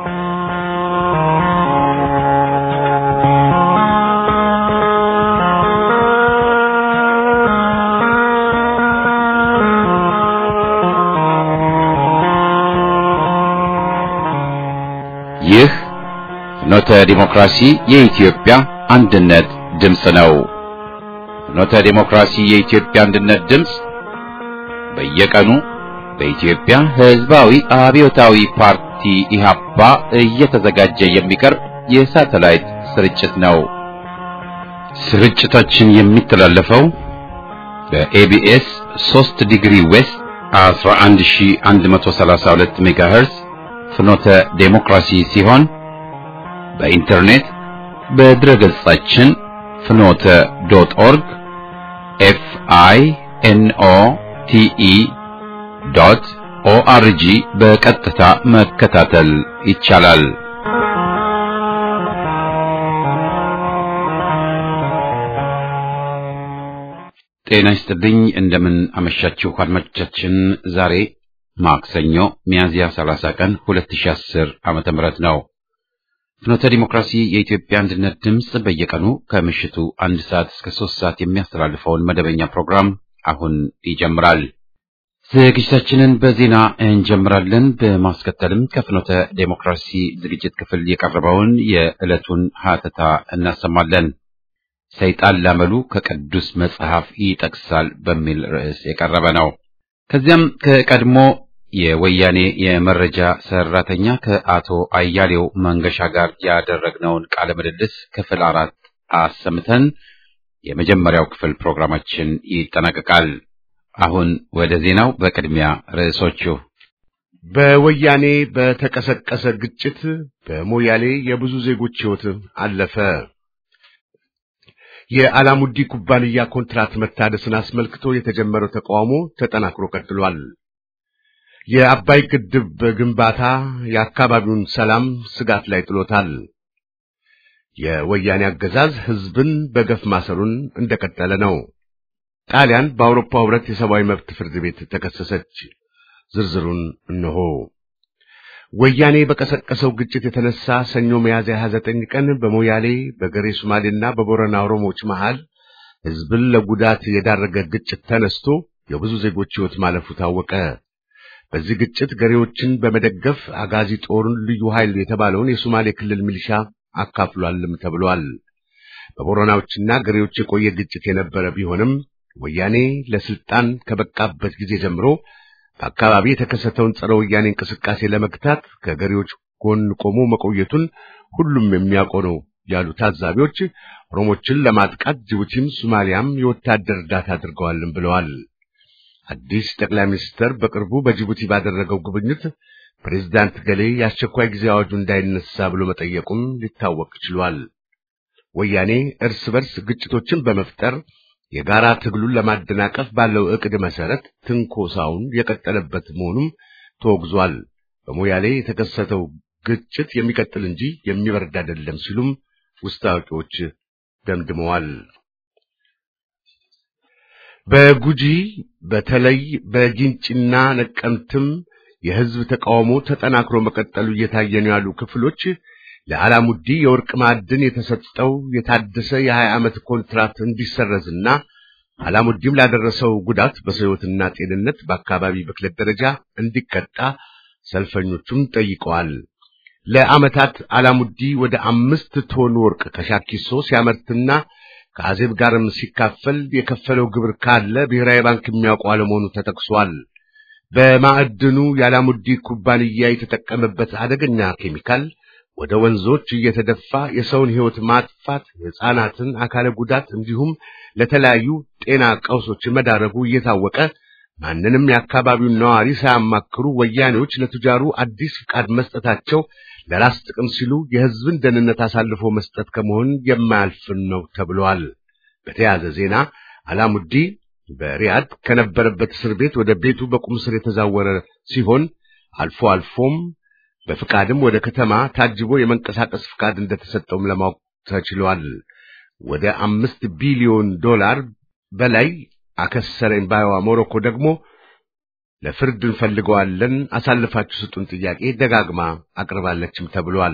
ይህ ፍኖተ ዲሞክራሲ የኢትዮጵያ አንድነት ድምፅ ነው። ፍኖተ ዲሞክራሲ የኢትዮጵያ አንድነት ድምፅ በየቀኑ በኢትዮጵያ ሕዝባዊ አብዮታዊ ፓርቲ ኢህአፓ እየተዘጋጀ የሚቀርብ የሳተላይት ስርጭት ነው። ስርጭታችን የሚተላለፈው በኤቢኤስ 3 ዲግሪ ዌስት 11132 ሜጋሄርዝ ፍኖተ ዴሞክራሲ ሲሆን በኢንተርኔት በድረ ገጻችን ፍኖተ ዶት ኦርግ ኤፍ አይ ኤን ኦ ቲ ኢ ዶት ኦአርጂ በቀጥታ መከታተል ይቻላል። ጤና ይስጥልኝ። እንደምን አመሻችሁ አድማጮቻችን። ዛሬ ማክሰኞ ሚያዝያ 30 ቀን 2010 ዓመተ ምህረት ነው። ፍኖተ ዲሞክራሲ የኢትዮጵያ አንድነት ድምፅ በየቀኑ ከምሽቱ አንድ ሰዓት እስከ ሶስት ሰዓት የሚያስተላልፈውን መደበኛ ፕሮግራም አሁን ይጀምራል። ዝግጅታችንን በዜና እንጀምራለን። በማስከተልም ከፍኖተ ዴሞክራሲ ዝግጅት ክፍል የቀረበውን የዕለቱን ሀተታ እናሰማለን። ሰይጣን ላመሉ ከቅዱስ መጽሐፍ ይጠቅሳል በሚል ርዕስ የቀረበ ነው። ከዚያም ከቀድሞ የወያኔ የመረጃ ሰራተኛ ከአቶ አያሌው መንገሻ ጋር ያደረግነውን ቃለ ምልልስ ክፍል አራት አሰምተን የመጀመሪያው ክፍል ፕሮግራማችን ይጠናቀቃል። አሁን ወደ ዜናው። በቅድሚያ ርዕሶቹ በወያኔ በተቀሰቀሰ ግጭት በሞያሌ የብዙ ዜጎች ሕይወት አለፈ። የአላሙዲ ኩባንያ ኮንትራት መታደስን አስመልክቶ የተጀመረው ተቃውሞ ተጠናክሮ ቀጥሏል። የአባይ ግድብ ግንባታ የአካባቢውን ሰላም ስጋት ላይ ጥሎታል። የወያኔ አገዛዝ ሕዝብን በገፍ ማሰሩን እንደቀጠለ ነው። ጣሊያን በአውሮፓ ሕብረት የሰብአዊ መብት ፍርድ ቤት ተከሰሰች። ዝርዝሩን እነሆ። ወያኔ በቀሰቀሰው ግጭት የተነሳ ሰኞ ሚያዝያ 29 ቀን በሞያሌ በገሬ ሶማሌና በቦረና ኦሮሞዎች መሃል ሕዝብን ለጉዳት የዳረገ ግጭት ተነስቶ የብዙ ዜጎች ሕይወት ማለፉ ታወቀ። በዚህ ግጭት ገሬዎችን በመደገፍ አጋዚ ጦሩን ልዩ ኃይል የተባለውን የሶማሌ ክልል ሚሊሻ አካፍሏልም ተብሏል። በቦረናዎችና ገሬዎች የቆየ ግጭት የነበረ ቢሆንም ወያኔ ለስልጣን ከበቃበት ጊዜ ጀምሮ በአካባቢ የተከሰተውን ጸረ ወያኔ እንቅስቃሴ ለመግታት ከገሬዎች ጎን ቆሞ መቆየቱን ሁሉም የሚያውቀው ነው ያሉ ታዛቢዎች ኦሮሞችን ለማጥቃት ጅቡቲም ሶማሊያም የወታደር እርዳታ አድርገዋልም ብለዋል። አዲስ ጠቅላይ ሚኒስትር በቅርቡ በጅቡቲ ባደረገው ጉብኝት ፕሬዝዳንት ገሌ የአስቸኳይ ጊዜ አዋጁ እንዳይነሳ ብሎ መጠየቁም ሊታወቅ ችሏል። ወያኔ እርስ በርስ ግጭቶችን በመፍጠር የጋራ ትግሉን ለማደናቀፍ ባለው ዕቅድ መሰረት ትንኮሳውን የቀጠለበት መሆኑም ተወግዟል። በሞያሌ የተከሰተው ግጭት የሚቀጥል እንጂ የሚበርድ አይደለም ሲሉም ውስጥ አዋቂዎች ደምድመዋል። በጉጂ በተለይ በጊንጪና ነቀምትም የሕዝብ ተቃውሞ ተጠናክሮ መቀጠሉ እየታየ ነው ያሉ ክፍሎች ለአላሙዲ የወርቅ ማዕድን የተሰጠው የታደሰ የሀያ ዓመት ኮንትራት እንዲሰረዝና አላሙዲም ላደረሰው ጉዳት በሕይወትና ጤንነት በአካባቢ ብክለት ደረጃ እንዲቀጣ ሰልፈኞቹም ጠይቀዋል። ለዓመታት አላሙዲ ወደ አምስት ቶን ወርቅ ከሻኪሶ ሲያመርትና ከአዜብ ጋርም ሲካፈል የከፈለው ግብር ካለ ብሔራዊ ባንክ የሚያውቀው አለመሆኑ ተጠቅሷል። በማዕድኑ የአላሙዲ ኩባንያ የተጠቀመበት አደገኛ ኬሚካል ወደ ወንዞች እየተደፋ የሰውን ሕይወት ማጥፋት፣ የሕፃናትን አካለ ጉዳት እንዲሁም ለተለያዩ ጤና ቀውሶች መዳረጉ እየታወቀ ማንንም የአካባቢውን ነዋሪ ሳያማክሩ ወያኔዎች ለቱጃሩ አዲስ ፍቃድ መስጠታቸው ለራስ ጥቅም ሲሉ የሕዝብን ደህንነት አሳልፎ መስጠት ከመሆን የማያልፍን ነው ተብሏል። በተያያዘ ዜና አላሙዲ በሪያድ ከነበረበት እስር ቤት ወደ ቤቱ በቁም ስር የተዛወረ ሲሆን አልፎ አልፎም በፍቃድም ወደ ከተማ ታጅቦ የመንቀሳቀስ ፍቃድ እንደተሰጠውም ለማወቅ ተችሏል። ወደ አምስት ቢሊዮን ዶላር በላይ አከሰረኝ ባይዋ ሞሮኮ ደግሞ ለፍርድ እንፈልገዋለን፣ አሳልፋችሁ ስጡን ጥያቄ ደጋግማ አቅርባለችም ተብሏል።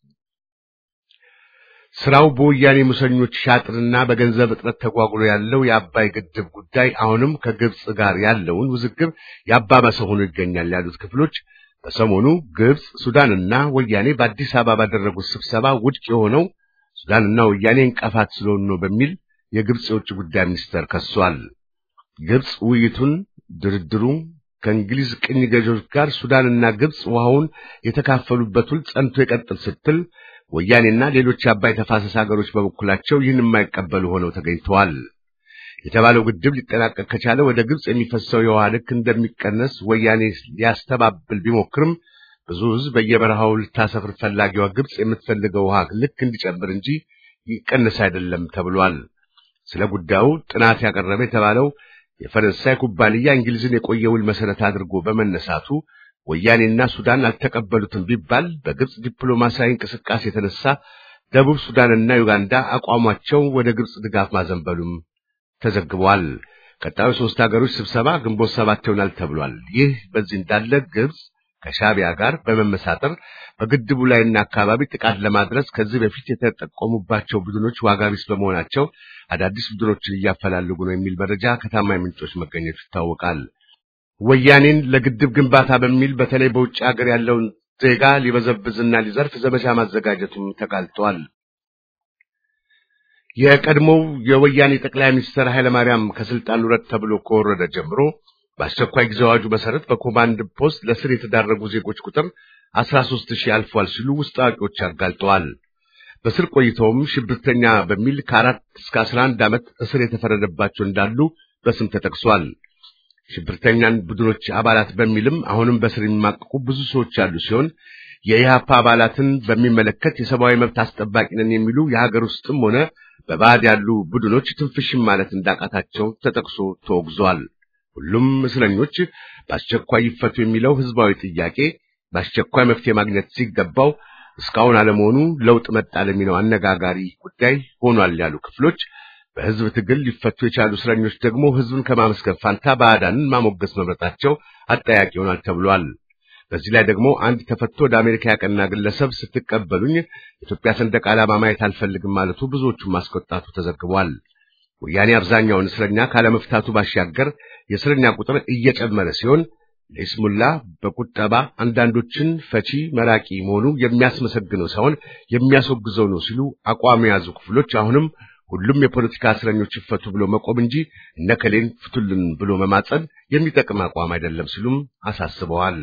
ስራው በወያኔ ሙሰኞች ሻጥርና በገንዘብ እጥረት ተጓጉሎ ያለው የአባይ ግድብ ጉዳይ አሁንም ከግብጽ ጋር ያለውን ውዝግብ ያባባሰ ሆኖ ይገኛል ያሉት ክፍሎች በሰሞኑ ግብጽ፣ ሱዳንና ወያኔ በአዲስ አበባ ባደረጉት ስብሰባ ውድቅ የሆነው ሱዳንና ወያኔ እንቅፋት ስለሆኑ ነው በሚል የግብጽ የውጭ ጉዳይ ሚኒስተር ከሷል። ግብጽ ውይይቱን ድርድሩ ከእንግሊዝ ቅኝ ገዢዎች ጋር ሱዳንና ግብጽ ውሃውን የተካፈሉበት ውል ጸንቶ ይቀጥል ስትል ወያኔና ሌሎች የአባይ ተፋሰስ ሀገሮች በበኩላቸው ይህን የማይቀበሉ ሆነው ተገኝተዋል። የተባለው ግድብ ሊጠናቀቅ ከቻለ ወደ ግብጽ የሚፈሰው የውሃ ልክ እንደሚቀነስ ወያኔ ሊያስተባብል ቢሞክርም ብዙ ሕዝብ በየበረሃው ልታሰፍር ፈላጊዋ ግብጽ የምትፈልገው ውሃ ልክ እንዲጨምር እንጂ ይቀነስ አይደለም ተብሏል። ስለ ጉዳዩ ጥናት ያቀረበ የተባለው የፈረንሳይ ኩባንያ እንግሊዝን የቆየ ውል መሰረት አድርጎ በመነሳቱ ወያኔና ሱዳን አልተቀበሉትም ቢባል በግብጽ ዲፕሎማሲያዊ እንቅስቃሴ የተነሳ ደቡብ ሱዳንና ዩጋንዳ አቋማቸው ወደ ግብጽ ድጋፍ ማዘንበሉም ተዘግቧል። ቀጣዩ ሶስት ሀገሮች ስብሰባ ግንቦት ሰባት ይሆናል ተብሏል። ይህ በዚህ እንዳለ ግብጽ ከሻቢያ ጋር በመመሳጠር በግድቡ ላይና አካባቢ ጥቃት ለማድረስ ከዚህ በፊት የተጠቆሙባቸው ቡድኖች ዋጋ ቢስ በመሆናቸው አዳዲስ ቡድኖችን እያፈላለጉ ነው የሚል መረጃ ከታማኝ ምንጮች መገኘቱ ይታወቃል። ወያኔን ለግድብ ግንባታ በሚል በተለይ በውጭ ሀገር ያለውን ዜጋ ሊበዘብዝና ሊዘርፍ ዘመቻ ማዘጋጀቱም ተጋልጧል። የቀድሞው የወያኔ ጠቅላይ ሚኒስትር ኃይለማርያም ከስልጣን ውረድ ተብሎ ከወረደ ጀምሮ በአስቸኳይ ጊዜ አዋጁ መሰረት በኮማንድ ፖስት ለስር የተዳረጉ ዜጎች ቁጥር 13 ሺህ አልፏል ሲሉ ውስጥ አዋቂዎች አጋልጠዋል። በስር ቆይተውም ሽብርተኛ በሚል ከአራት እስከ 11 ዓመት እስር የተፈረደባቸው እንዳሉ በስም ተጠቅሷል። ሽብርተኛን ቡድኖች አባላት በሚልም አሁንም በስር የሚማቀቁ ብዙ ሰዎች ያሉ ሲሆን የኢህአፓ አባላትን በሚመለከት የሰብአዊ መብት አስጠባቂ ነን የሚሉ የሀገር ውስጥም ሆነ በባዕድ ያሉ ቡድኖች ትንፍሽም ማለት እንዳቃታቸው ተጠቅሶ ተወግዟል። ሁሉም እስረኞች በአስቸኳይ ይፈቱ የሚለው ህዝባዊ ጥያቄ በአስቸኳይ መፍትሄ ማግኘት ሲገባው እስካሁን አለመሆኑ ለውጥ መጣ ለሚለው አነጋጋሪ ጉዳይ ሆኗል ያሉ ክፍሎች በህዝብ ትግል ሊፈቱ የቻሉ እስረኞች ደግሞ ህዝብን ከማመስገን ፋንታ ባዕዳንን ማሞገስ መምረጣቸው አጠያቂ ይሆናል ተብሏል። በዚህ ላይ ደግሞ አንድ ተፈቶ ወደ አሜሪካ ያቀና ግለሰብ ስትቀበሉኝ የኢትዮጵያ ሰንደቅ ዓላማ ማየት አልፈልግም ማለቱ ብዙዎቹን ማስቆጣቱ ተዘግቧል። ወያኔ አብዛኛውን እስረኛ ካለመፍታቱ ባሻገር የእስረኛ ቁጥር እየጨመረ ሲሆን ለይስሙላ በቁጠባ አንዳንዶችን ፈቺ መራቂ መሆኑ የሚያስመሰግነው ሳይሆን የሚያስወግዘው ነው ሲሉ አቋም የያዙ ክፍሎች አሁንም ሁሉም የፖለቲካ እስረኞች ይፈቱ ብሎ መቆም እንጂ እነከሌን ፍቱልን ብሎ መማጸን የሚጠቅም አቋም አይደለም ሲሉም አሳስበዋል።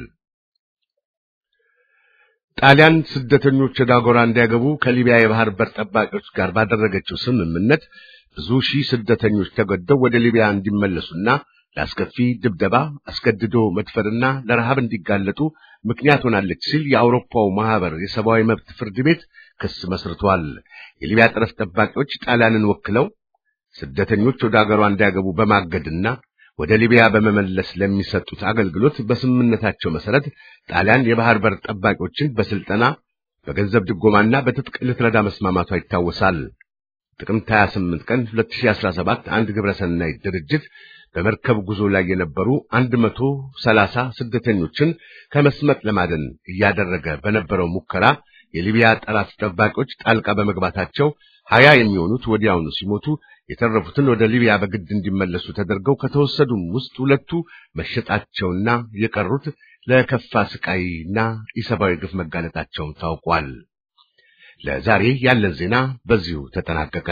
ጣሊያን ስደተኞች ወደ አገሯ እንዲያገቡ ከሊቢያ የባህር በር ጠባቂዎች ጋር ባደረገችው ስምምነት ብዙ ሺህ ስደተኞች ተገደው ወደ ሊቢያ እንዲመለሱና ለአስከፊ ድብደባ፣ አስገድዶ መድፈርና ለረሃብ እንዲጋለጡ ምክንያት ሆናለች ሲል የአውሮፓው ማህበር የሰብአዊ መብት ፍርድ ቤት ክስ መስርቷል። የሊቢያ ጠረፍ ጠባቂዎች ጣሊያንን ወክለው ስደተኞች ወደ አገሯ እንዲያገቡ በማገድና ወደ ሊቢያ በመመለስ ለሚሰጡት አገልግሎት በስምምነታቸው መሰረት ጣሊያን የባህር በር ጠባቂዎችን በስልጠና በገንዘብ ድጎማና በትጥቅ ልትረዳ መስማማቷ ይታወሳል። ጥቅምት 28 ቀን 2017 አንድ ግብረሰናይ ድርጅት በመርከብ ጉዞ ላይ የነበሩ 130 ስደተኞችን ከመስመጥ ለማደን እያደረገ በነበረው ሙከራ የሊቢያ ጠላት ጠባቂዎች ጣልቃ በመግባታቸው ሀያ የሚሆኑት ወዲያውኑ ሲሞቱ የተረፉትን ወደ ሊቢያ በግድ እንዲመለሱ ተደርገው ከተወሰዱም ውስጥ ሁለቱ መሸጣቸውና የቀሩት ለከፋ ስቃይና ኢሰብአዊ ግፍ መጋለጣቸውን ታውቋል። ለዛሬ ያለን ዜና በዚሁ ተጠናቀቀ።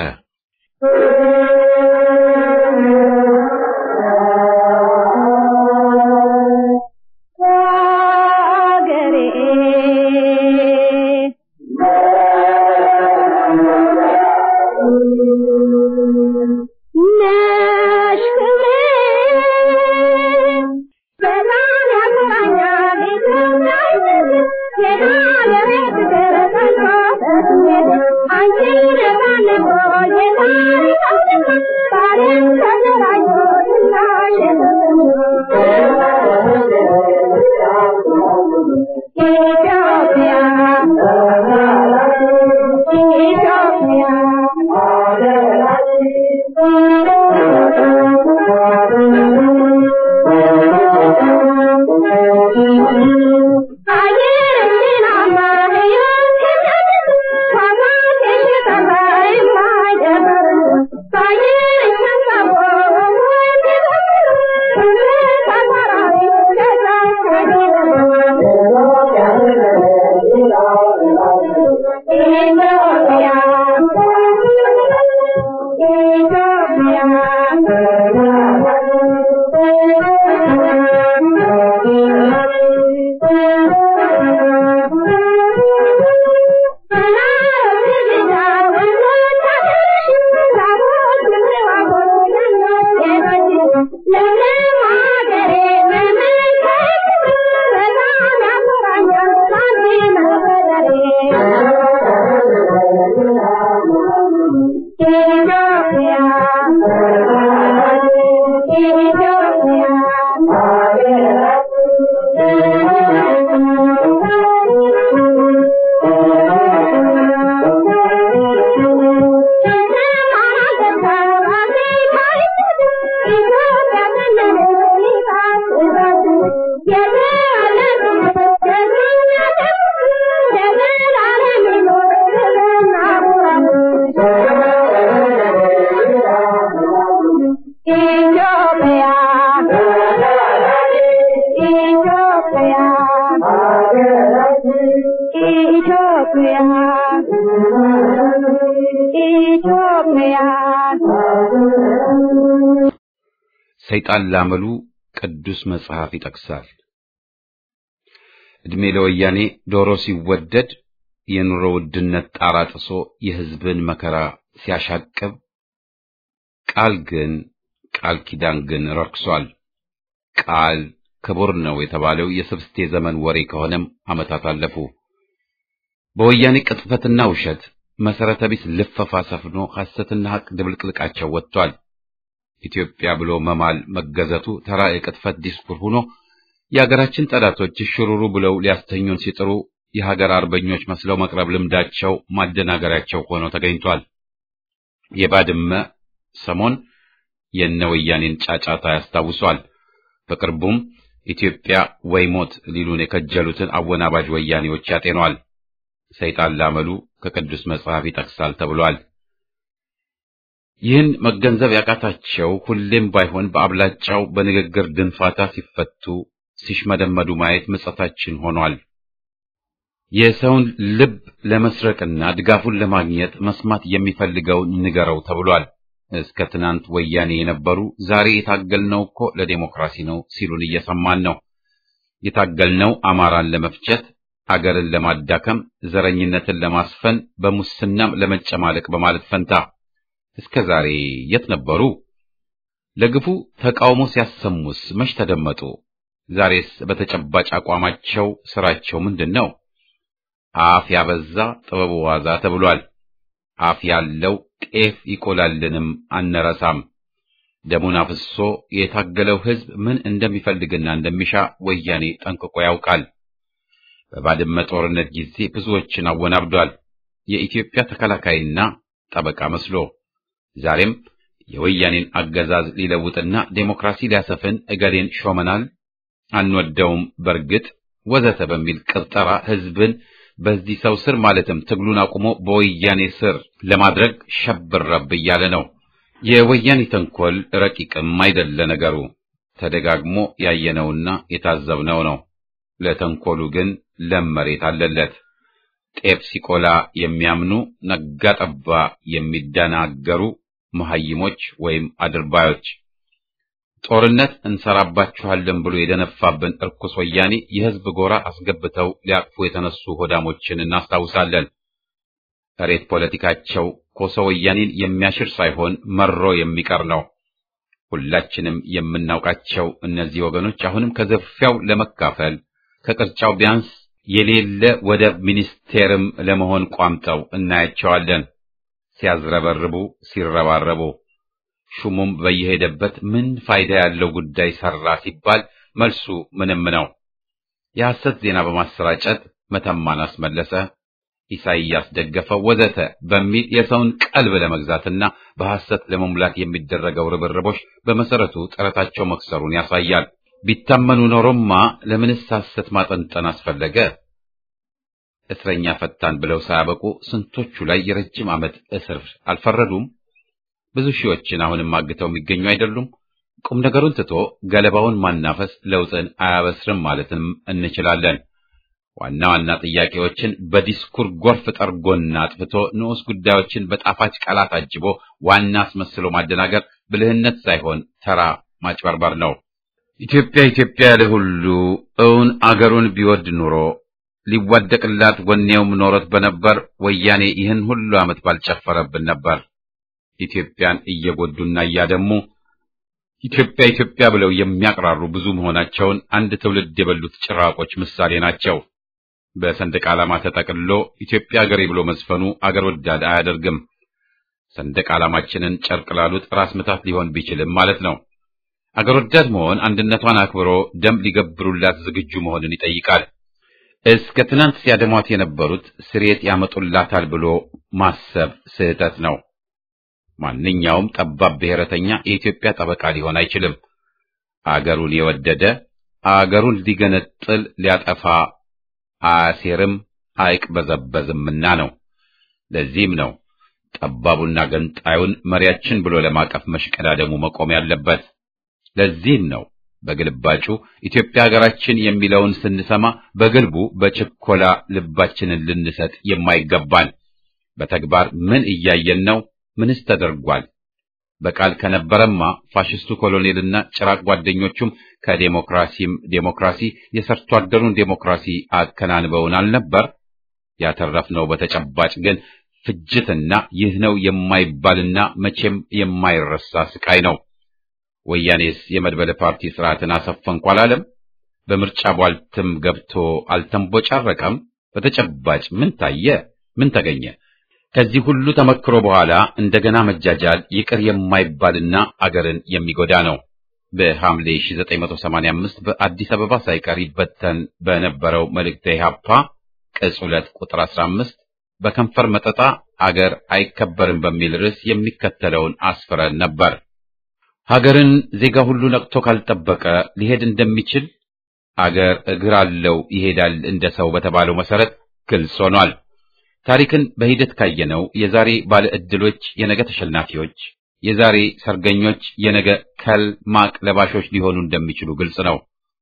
I'm ሰይጣን ላመሉ ቅዱስ መጽሐፍ ይጠቅሳል። ዕድሜ ለወያኔ ዶሮ ሲወደድ የኑሮ ውድነት ጣራ ጥሶ የሕዝብን መከራ ሲያሻቅብ፣ ቃል ግን ቃል ኪዳን ግን ረክሷል። ቃል ክቡር ነው የተባለው የስብስቴ ዘመን ወሬ ከሆነም ዓመታት አለፉ። በወያኔ ቅጥፈትና ውሸት መሰረተ ቢስ ልፈፋ ሰፍኖ ሐሰትና ሐቅ ድብልቅልቃቸው ወጥቷል። ኢትዮጵያ ብሎ መማል መገዘቱ ተራ የቅጥፈት ዲስኩር ሆኖ የሀገራችን ጠላቶች ሽሩሩ ብለው ሊያስተኙን ሲጥሩ የሀገር አርበኞች መስለው መቅረብ ልምዳቸው ማደናገሪያቸው ሆኖ ተገኝቷል። የባድመ ሰሞን የነ ወያኔን ጫጫታ ያስታውሷል። በቅርቡም ኢትዮጵያ ወይ ሞት ሊሉን የከጀሉትን አወናባጅ ወያኔዎች ያጤኗል። ሰይጣን ላመሉ ከቅዱስ መጽሐፍ ይጠቅሳል ተብሏል። ይህን መገንዘብ ያቃታቸው ሁሌም ባይሆን በአብላጫው በንግግር ድንፋታ ሲፈቱ ሲሽመደመዱ ማየት ምጸታችን ሆኗል። የሰውን ልብ ለመስረቅና ድጋፉን ለማግኘት መስማት የሚፈልገውን ንገረው ተብሏል። እስከ ትናንት ወያኔ የነበሩ ዛሬ የታገልነው እኮ ለዴሞክራሲ ነው ሲሉን እየሰማን ነው። የታገልነው አማራን ለመፍጨት፣ አገርን ለማዳከም፣ ዘረኝነትን ለማስፈን፣ በሙስናም ለመጨማለቅ በማለት ፈንታ እስከ ዛሬ የት ነበሩ? ለግፉ ተቃውሞ ሲያሰሙስ መች ተደመጡ? ዛሬስ በተጨባጭ አቋማቸው ስራቸው ምንድን ነው? አፍ ያበዛ ጥበቡ ዋዛ ተብሏል። አፍ ያለው ጤፍ ይቆላልንም አንረሳም። ደሙን አፍሶ የታገለው ሕዝብ ምን እንደሚፈልግና እንደሚሻ ወያኔ ጠንቅቆ ያውቃል። በባድመ ጦርነት ጊዜ ብዙዎችን አወናብዷል። የኢትዮጵያ ተከላካይና ጠበቃ መስሎ ዛሬም የወያኔን አገዛዝ ሊለውጥና ዴሞክራሲ ሊያሰፍን እገሌን ሾመናል፣ አንወደውም፣ በርግጥ ወዘተ በሚል ቅብጠራ ሕዝብን በዚህ ሰው ስር ማለትም ትግሉን አቁሞ በወያኔ ስር ለማድረግ ሸብረብ እያለ ነው። የወያኔ ተንኮል ረቂቅም አይደለ ነገሩ፣ ተደጋግሞ ያየነውና የታዘብነው ነው። ለተንኮሉ ግን ለም መሬት አለለት። ጤፍ ሲቆላ የሚያምኑ ነጋ ጠባ የሚደናገሩ መሐይሞች ወይም አድርባዮች ጦርነት እንሰራባችኋለን ብሎ የደነፋብን እርኩስ ወያኔ የሕዝብ ጎራ አስገብተው ሊያቅፉ የተነሱ ሆዳሞችን እናስታውሳለን። እሬት ፖለቲካቸው ኮሶ ወያኔን የሚያሽር ሳይሆን መሮ የሚቀር ነው። ሁላችንም የምናውቃቸው እነዚህ ወገኖች አሁንም ከዘፊያው ለመካፈል ከቅርጫው ቢያንስ የሌለ ወደብ ሚኒስቴርም ለመሆን ቋምጠው እናያቸዋለን። ሲያዝረበርቡ ሲረባረቡ ሹሙም በየሄደበት ምን ፋይዳ ያለው ጉዳይ ሰራ ሲባል መልሱ ምንም ነው። የሐሰት ዜና በማሰራጨት መተማን አስመለሰ፣ ኢሳይያስ ደገፈው፣ ወዘተ በሚል የሰውን ቀልብ ለመግዛትና በሐሰት ለመሙላት የሚደረገው ርብርቦች በመሰረቱ ጥረታቸው መክሰሩን ያሳያል። ቢታመኑ ኖሮማ ለምንስ ሐሰት ማጠንጠን አስፈለገ? እስረኛ ፈታን ብለው ሳያበቁ ስንቶቹ ላይ የረጅም ዓመት እስር አልፈረዱም? ብዙ ሺዎችን አሁንም አግተው የሚገኙ አይደሉም? ቁም ነገሩን ትቶ ገለባውን ማናፈስ ለውጥን አያበስርም ማለትም እንችላለን። ዋና ዋና ጥያቄዎችን በዲስኩር ጎርፍ ጠርጎና አጥፍቶ ንዑስ ጉዳዮችን በጣፋጭ ቃላት አጅቦ ዋና አስመስሎ ማደናገር ብልህነት ሳይሆን ተራ ማጭበርበር ነው። ኢትዮጵያ ኢትዮጵያ ያለ ሁሉ እውን አገሩን ቢወድ ኑሮ ሊዋደቅላት ወኔውም ኖሮት በነበር ወያኔ ይህን ሁሉ ዓመት ባልጨፈረብን ነበር። ኢትዮጵያን እየጎዱና እያደሙ ኢትዮጵያ ኢትዮጵያ ብለው የሚያቅራሩ ብዙ መሆናቸውን አንድ ትውልድ የበሉት ጭራቆች ምሳሌ ናቸው። በሰንደቅ ዓላማ ተጠቅልሎ ኢትዮጵያ አገሬ ብሎ መዝፈኑ አገር ወዳድ አያደርግም። ሰንደቅ ዓላማችንን ጨርቅ ላሉት ራስ ምታት ሊሆን ቢችልም ማለት ነው። አገር ወዳድ መሆን አንድነቷን አክብሮ ደም ሊገብሩላት ዝግጁ መሆንን ይጠይቃል። እስከ ትናንት ሲያደሟት የነበሩት ስሬት ያመጡላታል ብሎ ማሰብ ስህተት ነው። ማንኛውም ጠባብ ብሔረተኛ የኢትዮጵያ ጠበቃ ሊሆን አይችልም። አገሩን የወደደ አገሩን ሊገነጥል ሊያጠፋ አያሴርም አይቅበዘበዝምና ነው። ለዚህም ነው ጠባቡና ገንጣዩን መሪያችን ብሎ ለማቀፍ መሽቀዳደሙ መቆም ያለበት። ለዚህም ነው በግልባጩ ኢትዮጵያ ሀገራችን የሚለውን ስንሰማ በግልቡ በችኮላ ልባችንን ልንሰጥ የማይገባን። በተግባር ምን እያየን ነው? ምንስ ተደርጓል? በቃል ከነበረማ ፋሽስቱ ኮሎኔልና ጭራቅ ጓደኞቹም ከዴሞክራሲም ዴሞክራሲ የሰርቶ አደሩን ዴሞክራሲ አከናንበውን አልነበር? ያተረፍነው በተጨባጭ ግን ፍጅትና ይህ ነው የማይባልና መቼም የማይረሳ ስቃይ ነው። ወያኔስ የመድበለ ፓርቲ ስርዓትን አሰፈንኩ አላለም? በምርጫ ቧልትም ገብቶ አልተንቦጫረቀም? በተጨባጭ ምን ታየ? ምን ተገኘ? ከዚህ ሁሉ ተመክሮ በኋላ እንደገና መጃጃል ይቅር የማይባልና አገርን የሚጎዳ ነው። በሐምሌ 1985 በአዲስ አበባ ሳይቀር ይበተን በነበረው መልእክተ ኢሕአፓ ቅጽ 2 ቁጥር 15 በከንፈር መጠጣ አገር አይከበርም በሚል ርዕስ የሚከተለውን አስፍረን ነበር። ሀገርን ዜጋ ሁሉ ነቅቶ ካልጠበቀ ሊሄድ እንደሚችል አገር እግር አለው ይሄዳል እንደ ሰው በተባለው መሰረት ግልጽ ሆኗል። ታሪክን በሂደት ካየነው የዛሬ ባለ ዕድሎች የነገ ተሸናፊዎች፣ የዛሬ ሰርገኞች የነገ ከል ማቅ ለባሾች ሊሆኑ እንደሚችሉ ግልጽ ነው።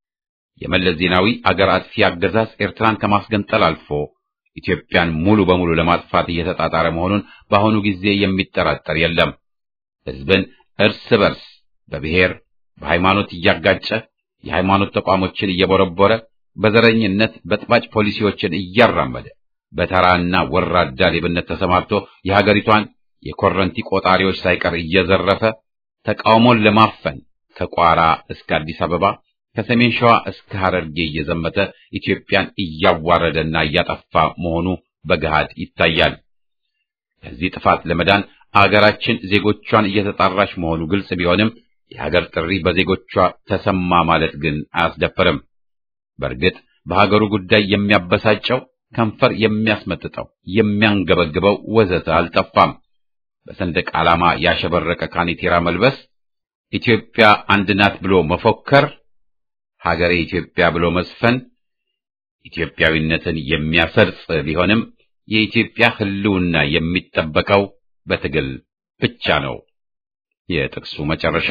የመለስ ዜናዊ አገር አጥፊ አገዛዝ ኤርትራን ከማስገንጠል አልፎ ኢትዮጵያን ሙሉ በሙሉ ለማጥፋት እየተጣጣረ መሆኑን በአሁኑ ጊዜ የሚጠራጠር የለም። ሕዝብን እርስ በርስ በብሔር በሃይማኖት እያጋጨ የሃይማኖት ተቋሞችን እየቦረቦረ በዘረኝነት በጥባጭ ፖሊሲዎችን እያራመደ በተራና ወራዳ ሌብነት ተሰማርቶ የሀገሪቷን የኮረንቲ ቆጣሪዎች ሳይቀር እየዘረፈ ተቃውሞን ለማፈን ከቋራ እስከ አዲስ አበባ ከሰሜን ሸዋ እስከ ሐረርጌ እየዘመተ ኢትዮጵያን እያዋረደና እያጠፋ መሆኑ በገሃድ ይታያል። ከዚህ ጥፋት ለመዳን አገራችን ዜጎቿን እየተጣራች መሆኑ ግልጽ ቢሆንም የሀገር ጥሪ በዜጎቿ ተሰማ ማለት ግን አያስደፍርም። በእርግጥ በሀገሩ ጉዳይ የሚያበሳጨው ከንፈር የሚያስመጥጠው የሚያንገበግበው ወዘተ አልጠፋም። በሰንደቅ ዓላማ ያሸበረቀ ካኔቴራ መልበስ፣ ኢትዮጵያ አንድ ናት ብሎ መፎከር፣ ሀገሬ ኢትዮጵያ ብሎ መስፈን ኢትዮጵያዊነትን የሚያሰርጽ ቢሆንም የኢትዮጵያ ሕልውና የሚጠበቀው በትግል ብቻ ነው። የጥቅሱ መጨረሻ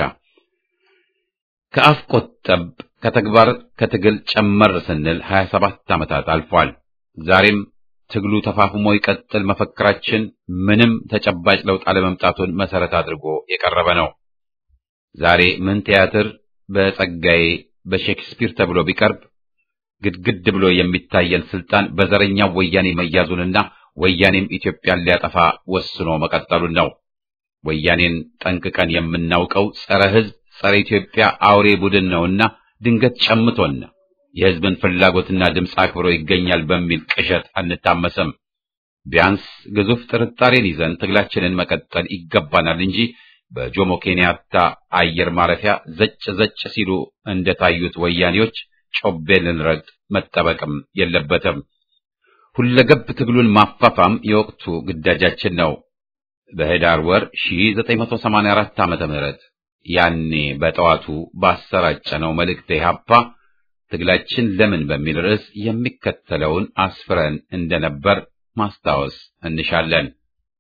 ከአፍ ቆጠብ ከተግባር ከትግል ጨመር ስንል 27 ዓመታት አልፏል። ዛሬም ትግሉ ተፋፍሞ ይቀጥል መፈክራችን ምንም ተጨባጭ ለውጥ አለመምጣቱን መሰረት አድርጎ የቀረበ ነው። ዛሬ ምን ቲያትር በጸጋዬ በሼክስፒር ተብሎ ቢቀርብ ግድግድ ብሎ የሚታየን ስልጣን በዘረኛው ወያኔ መያዙንና ወያኔም ኢትዮጵያን ሊያጠፋ ወስኖ መቀጠሉን ነው። ወያኔን ጠንቅቀን የምናውቀው ጸረ ሕዝብ፣ ጸረ ኢትዮጵያ አውሬ ቡድን ነውና ድንገት ጨምቶና የሕዝብን ፍላጎትና ድምፅ አክብሮ ይገኛል በሚል ቅዠት አንታመስም። ቢያንስ ግዙፍ ጥርጣሬን ይዘን ትግላችንን መቀጠል ይገባናል እንጂ በጆሞ ኬንያታ አየር ማረፊያ ዘጭ ዘጭ ሲሉ እንደታዩት ወያኔዎች ጮቤ ልንረግጥ መጠበቅም የለበትም። ሁለገብ ትግሉን ማፋፋም የወቅቱ ግዳጃችን ነው። በህዳር ወር 1984 ዓመተ ምህረት ያኔ በጠዋቱ ባሰራጨነው መልእክት ኢሕአፓ ትግላችን ለምን በሚል ርዕስ የሚከተለውን አስፍረን እንደነበር ማስታወስ እንሻለን።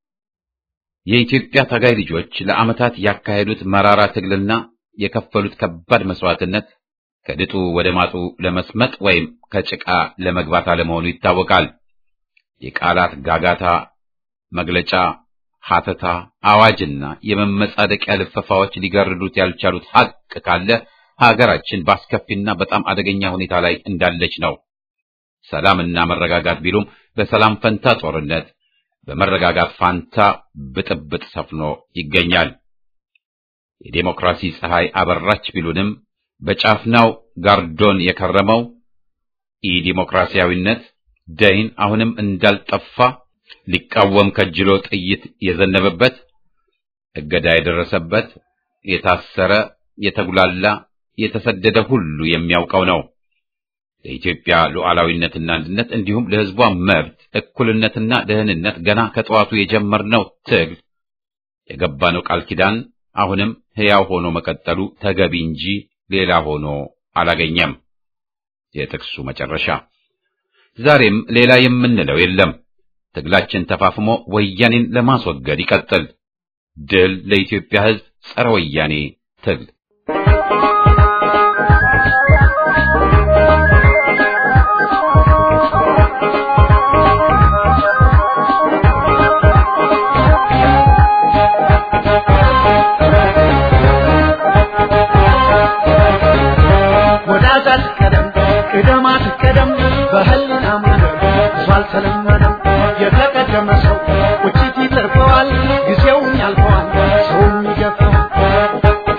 የኢትዮጵያ ታጋይ ልጆች ለዓመታት ያካሄዱት መራራ ትግልና የከፈሉት ከባድ መስዋዕትነት ከድጡ ወደ ማጡ ለመስመጥ ወይም ከጭቃ ለመግባት አለመሆኑ ይታወቃል። የቃላት ጋጋታ፣ መግለጫ፣ ሐተታ፣ አዋጅና የመመጻደቂያ ልፈፋዎች ሊገርዱት ያልቻሉት ሐቅ ካለ ሀገራችን በአስከፊና በጣም አደገኛ ሁኔታ ላይ እንዳለች ነው። ሰላምና መረጋጋት ቢሉም በሰላም ፈንታ ጦርነት፣ በመረጋጋት ፋንታ ብጥብጥ ሰፍኖ ይገኛል። የዴሞክራሲ ፀሐይ አበራች ቢሉንም በጫፍናው ጋርዶን የከረመው ኢዲሞክራሲያዊነት ደይን አሁንም እንዳልጠፋ ሊቃወም ከጅሎ ጥይት የዘነበበት እገዳ የደረሰበት የታሰረ የተጉላላ የተሰደደ ሁሉ የሚያውቀው ነው። ለኢትዮጵያ ሉዓላዊነትና አንድነት እንዲሁም ለሕዝቧ መብት እኩልነትና ደህንነት ገና ከጠዋቱ የጀመርነው ትግል የገባነው ቃል ኪዳን አሁንም ሕያው ሆኖ መቀጠሉ ተገቢ እንጂ ሌላ ሆኖ አላገኘም። የጥቅሱ መጨረሻ። ዛሬም ሌላ የምንለው የለም። ትግላችን ተፋፍሞ ወያኔን ለማስወገድ ይቀጥል። ድል ለኢትዮጵያ ሕዝብ! ጸረ ወያኔ ትግል ወዳጃት ቀደም ቅደማት ቀደም በህልና መንገድ ብዙ አልተለመደም። የተቀደመ ሰው ቁጭት ይተርፈዋል፣ ጊዜውም ያልፈዋል፣ ሰውም ይገፋዋል።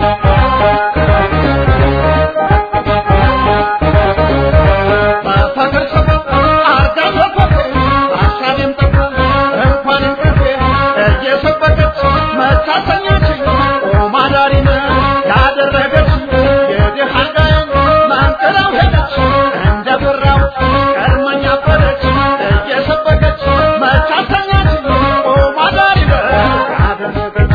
በፍቅር ሰበብ አርጋ ተቆጥ በሀሳቤም ጠፋ እንኳን እንቅልፌ እየሰበከች መታሰኛችኝ ኦማዳሪነ ያደረገች የድሃ ጋዬን ማንቀላው ሄደች እንደ ብራው ቀድመኛ አበደች እየሰበከች መታሰኛችኝ ኦማዳሪነ ያደረገች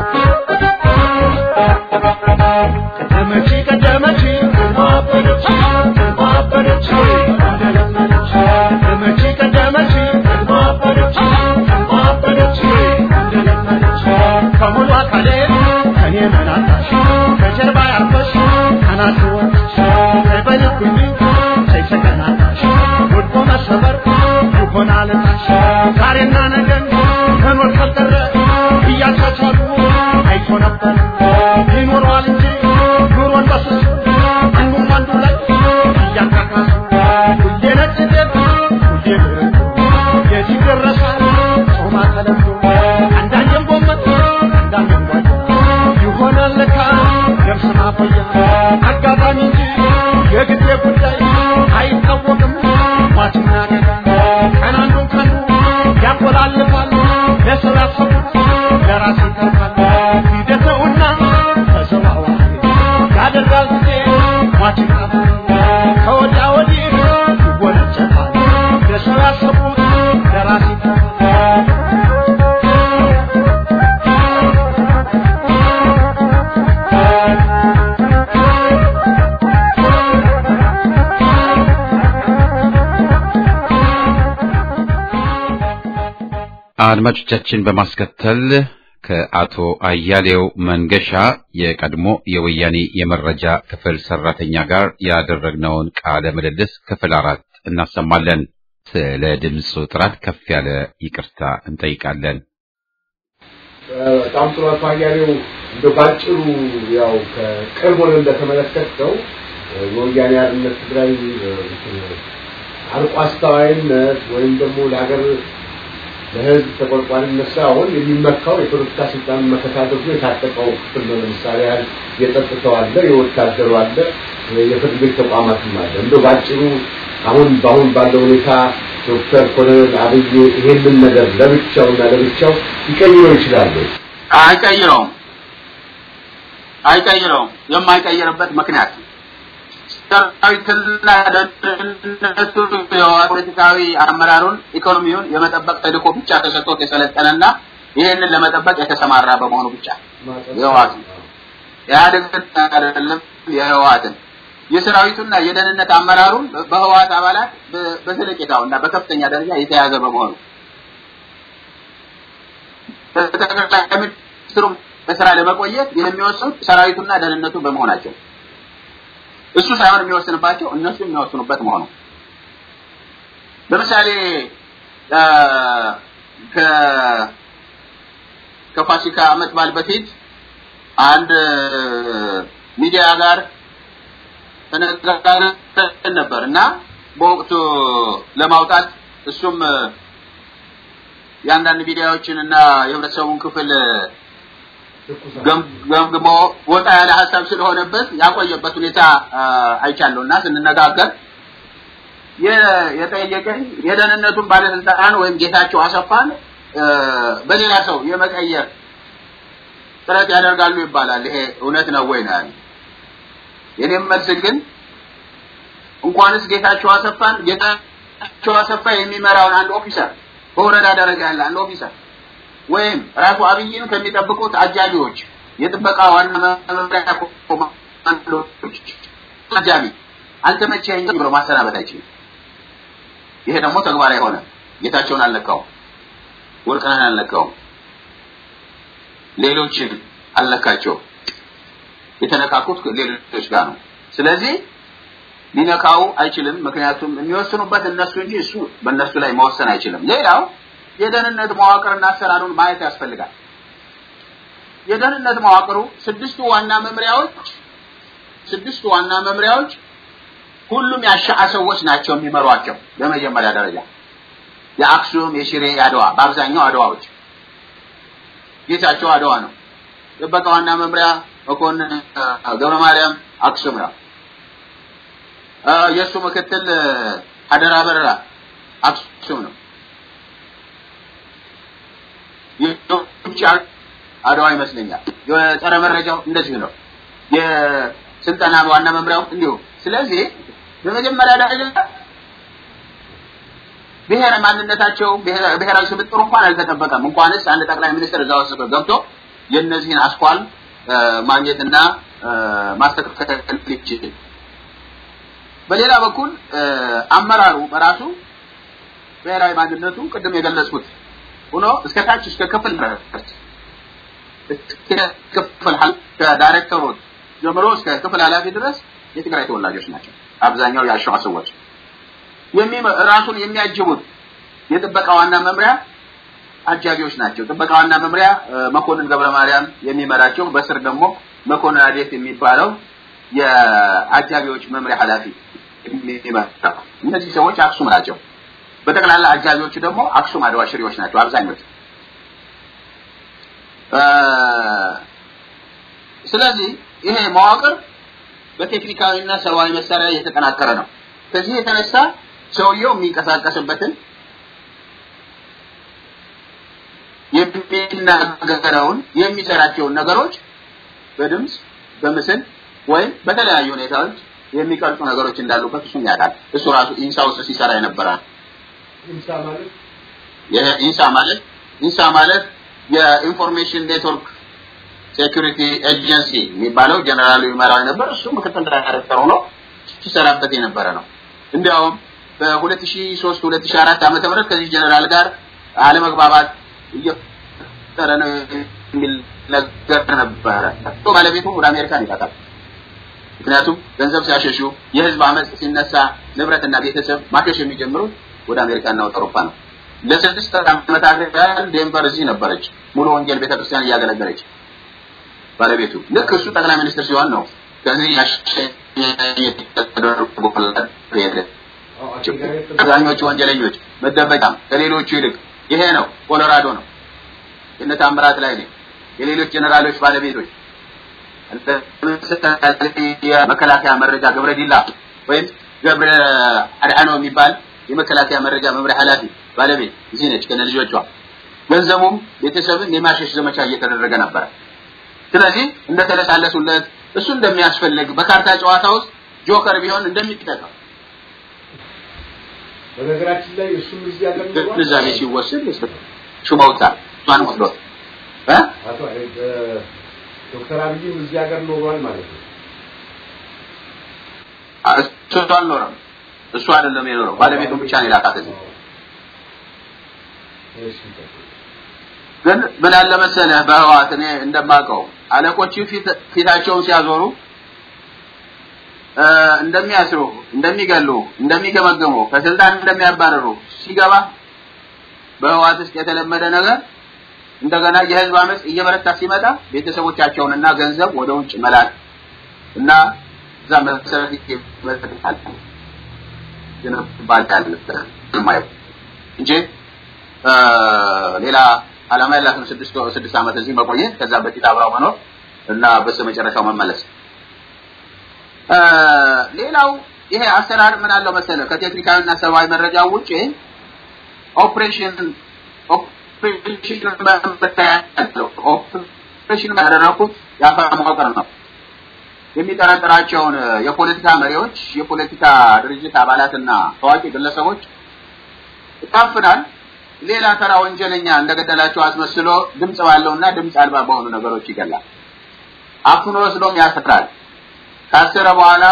ቀደመች ቀደመች ማበደች ማበደች እንደለመደች ቀደመች ቀደመች ማበደች ማበደች እንደለመደች ከሙሉ አካሌ ከኔ መናታሽ ከጀርባ ያርፈሽ ከናት ወጥሽ በልኩኝ ሳይሰቀናታሽ ወድቆ መሰበር ይሆናል ታሽ ዛሬና ነገን ከኖር ካልቀረ እያቻቻሉ አይቶ ነበር ይኖረዋል እንጂ ኑሮን በስሱ አንዱም አንዱ ላይ እያካካሱ ሁሌ ነጭ ጤፍ ሁሌ ብርቱ የት ይደረሳል ጾማ ተለምዶ አንዳንዴም ጎመን አንዳንዴም ጓያ ይሆናል ለካ ገብስ ማቆያ አጋጣሚ እንጂ የጊዜ ጉዳይ አይታወቅም ሟችና ገዳይ ቀን አንዱን ቀኑ ያቆላልፋል ለሰው ያሰቡት ለራስ ይተርፋል ሂደተውና ተዘዋዋሪ ያደርጋል ጊዜ ሟችና ከወዲያ ወዲህ ይወነጨፋል ለሰው ያሰቡት ለራስ ይተርፋል አድማጮቻችን በማስከተል ከአቶ አያሌው መንገሻ የቀድሞ የወያኔ የመረጃ ክፍል ሰራተኛ ጋር ያደረግነውን ቃለ ምልልስ ክፍል አራት እናሰማለን። ስለ ድምፁ ጥራት ከፍ ያለ ይቅርታ እንጠይቃለን። በጣም ጥሩ አቶ አያሌው እንደ ባጭሩ ያው ከቅርብ ሆነ እንደተመለከተው የወያኔ ሓርነት ትግራይ አርቆ አስተዋይነት ወይም ደግሞ ለሀገር ለህዝብ ተቆርቋሪነት ሳይሆን የሚመካው የፖለቲካ ስልጣን መከታተሉ የታጠቀው ክፍል ነው። ለምሳሌ ያህል የጸጥታው አለ፣ የወታደሩ አለ፣ የፍርድ ቤት ተቋማትም አለ። እንደው ባጭሩ አሁን በአሁን ባለው ሁኔታ ዶክተር ኮሎኔል አብይ ይሄንን ነገር ለብቻውና ለብቻው ሊቀይረው ይችላሉ? አይቀይረውም አይቀይረውም። የማይቀይርበት ምክንያት ሰራዊትና ደህንነቱ ፖለቲካዊ አመራሩን ኢኮኖሚውን የመጠበቅ ተልእኮ ብቻ ተሰጥቶት የሰለጠነና ይህንን ለመጠበቅ የተሰማራ በመሆኑ ብቻ የህወሓት ኢህአዴግን አይደለም የህወሓትን የሰራዊቱና የደህንነት አመራሩን በህወሓት አባላት በዘለቄታው እና በከፍተኛ ደረጃ የተያዘ በመሆኑ ጠቅላይ ሚኒስትሩም በስራ ለመቆየት የሚወስኑት ሰራዊቱና ደህንነቱ በመሆናቸው እሱ ሳይሆን የሚወስንባቸው እነሱ የሚወስኑበት መሆኑ ለምሳሌ ከፋሲካ አመት በዓል በፊት አንድ ሚዲያ ጋር ተነጋግረን ነበር እና በወቅቱ ለማውጣት እሱም የአንዳንድ ሚዲያዎችን እና የህብረተሰቡን ክፍል ገምግሞ ወጣ ያለ ሀሳብ ስለሆነበት ያቆየበት ሁኔታ አይቻለሁ እና ስንነጋገር የጠየቀኝ የደህንነቱን ባለስልጣን ወይም ጌታቸው አሰፋን በሌላ ሰው የመቀየር ጥረት ያደርጋሉ ይባላል። ይሄ እውነት ነው ወይ ነው ያለው። የኔም መልስ ግን እንኳንስ ጌታቸው አሰፋን ጌታቸው አሰፋ የሚመራውን አንድ ኦፊሰር በወረዳ ደረጃ ያለ አንድ ኦፊሰር ወይም ራሱ አብይን ከሚጠብቁት አጃቢዎች የጥበቃ ዋና መምሪያ ኮማንዶች አጃቢ አልተመቸኝ ብሎ ማሰናበት አይችልም። ይሄ ደግሞ ተግባራዊ ሆነ። ጌታቸውን አልነካውም፣ ወርቅነህን አልነካውም፣ ሌሎችን አልነካቸውም። የተነካኩት ሌሎች ጋር ነው። ስለዚህ ሊነካው አይችልም። ምክንያቱም የሚወስኑበት እነሱ እንጂ እሱ በእነሱ ላይ መወሰን አይችልም። ሌላው የደህንነት መዋቅርና አሰራሩን ማየት ያስፈልጋል። የደህንነት መዋቅሩ ስድስቱ ዋና መምሪያዎች ስድስቱ ዋና መምሪያዎች ሁሉም ያሻአ ሰዎች ናቸው የሚመሯቸው። በመጀመሪያ ደረጃ የአክሱም፣ የሽሬ፣ የአድዋ በአብዛኛው አድዋዎች ጌታቸው አድዋ ነው። ጥበቃ ዋና መምሪያ መኮንን ገብረ ማርያም አክሱም ነው። የእሱ ምክትል አደራ በረራ አክሱም ነው። የውጭ አድዋ ይመስለኛል። የጸረ መረጃው እንደዚሁ ነው። የስልጠና ዋና መምሪያው እንዲሁ። ስለዚህ በመጀመሪያ ደረጃ ብሔረ ማንነታቸው ብሔራዊ ስብጥሩ እንኳን አልተጠበቀም። እንኳንስ አንድ ጠቅላይ ሚኒስትር እዛ ውስጥ ገብቶ የእነዚህን አስኳል ማግኘትና ማስተካከል ይችላል። በሌላ በኩል አመራሩ በራሱ ብሔራዊ ማንነቱ ቅድም የገለጽኩት ሆኖ እስከ ታች እስከ ክፍል ክፍል ከዳይሬክተሮች ጀምሮ እስከ ክፍል ኃላፊ ድረስ የትግራይ ተወላጆች ናቸው። አብዛኛው የአሸዋ ሰዎች ራሱን የሚያጅቡት የጥበቃ ዋና መምሪያ አጃቢዎች ናቸው። ጥበቃ ዋና መምሪያ መኮንን ገብረ ማርያም የሚመራቸው በስር ደግሞ መኮንን አዴት የሚባለው የአጃቢዎች መምሪያ ኃላፊ የሚመራ እነዚህ ሰዎች አክሱም ናቸው። በጠቅላላ አጃቢዎቹ ደግሞ አክሱም አድዋ ሽሬዎች ናቸው አብዛኞቹ። ስለዚህ ይሄ መዋቅር በቴክኒካዊና ሰብአዊ መሳሪያ የተጠናከረ ነው። ከዚህ የተነሳ ሰውየው የሚንቀሳቀስበትን የሚናገረውን የሚሰራቸውን ነገሮች በድምፅ በምስል ወይም በተለያዩ ሁኔታዎች የሚቀርጹ ነገሮች እንዳሉበት እሱም ያውቃል። እሱ ራሱ ኢንሳ ውስጥ ሲሰራ የነበረ ኢንሳ ማለት ይሄ ኢንሳ ማለት ኢንሳ ማለት የኢንፎርሜሽን ኔትወርክ ሴኩሪቲ ኤጀንሲ የሚባለው ጀነራሉ ይመራው የነበር እሱ ምክትል ዳይሬክተር ሆኖ ሲሰራበት የነበረ ነው። እንዲያውም በ2003 2004 ዓመተ ምህረት ከዚህ ጀነራል ጋር አለመግባባት እየፈጠረ ነው የሚል ነገር ነበረ። ባለቤቱ ወደ አሜሪካን ይላካል። ምክንያቱም ገንዘብ ሲያሸሹ፣ የህዝብ አመፅ ሲነሳ፣ ንብረትና ቤተሰብ ማሸሽ የሚጀምሩት ወደ አሜሪካና ወደ አውሮፓ ነው። ለስድስት ዓመታት ያህል ዴንቨር እዚህ ነበረች፣ ሙሉ ወንጌል ቤተክርስቲያን እያገለገለች ባለቤቱ። ልክ እሱ ጠቅላይ ሚኒስትር ሲሆን ነው ከዚህ አብዛኞቹ ወንጀለኞች መደበቂያም ከሌሎቹ ይልቅ ይሄ ነው። ኮሎራዶ ነው። የእነ ታምራት ላይ ነው። የሌሎች ጀነራሎች ባለቤቶች የመከላከያ መረጃ ገብረ ዲላ ወይም ገብረ አድዓኖ የሚባል የመከላከያ መረጃ መምሪያ ኃላፊ ባለቤት እዚህ ነች ከነ ልጆቿ። ገንዘቡም ቤተሰብን የማሸሽ ዘመቻ እየተደረገ ነበረ። ስለዚህ እንደተለሳለሱለት እሱ እንደሚያስፈልግ በካርታ ጨዋታ ውስጥ ጆከር ቢሆን እንደሚጠቀም በነገራችን ላይ እሱም እዚህ ሀገር ግንዛቤ ሲወስድ ሹመውታል። እሷን ወስዶት እ አቶ ዶክተር አብይም እዚህ ሀገር ኖሯል ማለት ነው። እሱ አልኖረም። እሱ አይደለም የኖረው፣ ባለቤቱን ብቻ ነው የላካት እዚህ። ግን ምን አለ መሰለህ በህዋት እኔ እንደማውቀው አለቆቹ ፊታቸውን ሲያዞሩ እንደሚያስሩ፣ እንደሚገሉ፣ እንደሚገመገሙ፣ ከስልጣን እንደሚያባረሩ ሲገባ በህወሓት ውስጥ የተለመደ ነገር እንደገና የህዝብ አመፅ እየበረታ ሲመጣ ቤተሰቦቻቸውንና ገንዘብ ወደ ውጭ መላክ እና እዛ መሰረት ይመጣል ይነባል እንጂ ሌላ ዓላማ ያላትን ስድስት ስድስት ዓመት እዚህ መቆየት ከዛ በፊት አብራው መኖር እና በስተመጨረሻው መመለስ። ሌላው ይሄ አሰራር ምን አለው መሰለ ከቴክኒካዊና ሰብአዊ መረጃ ውጪ ኦፕሬሽን ኦፕሬሽን ኦፕሬሽን ያደረኩት የአፋ መዋቅር ነው። የሚጠረጥራቸውን የፖለቲካ መሪዎች፣ የፖለቲካ ድርጅት አባላትና ታዋቂ ግለሰቦች ይታፍናል። ሌላ ተራ ወንጀለኛ እንደገደላቸው አስመስሎ ድምጽ ባለውና ድምጽ አልባ በሆኑ ነገሮች ይገላል። አፍኖ ወስዶም ያስራል። ካሰረ በኋላ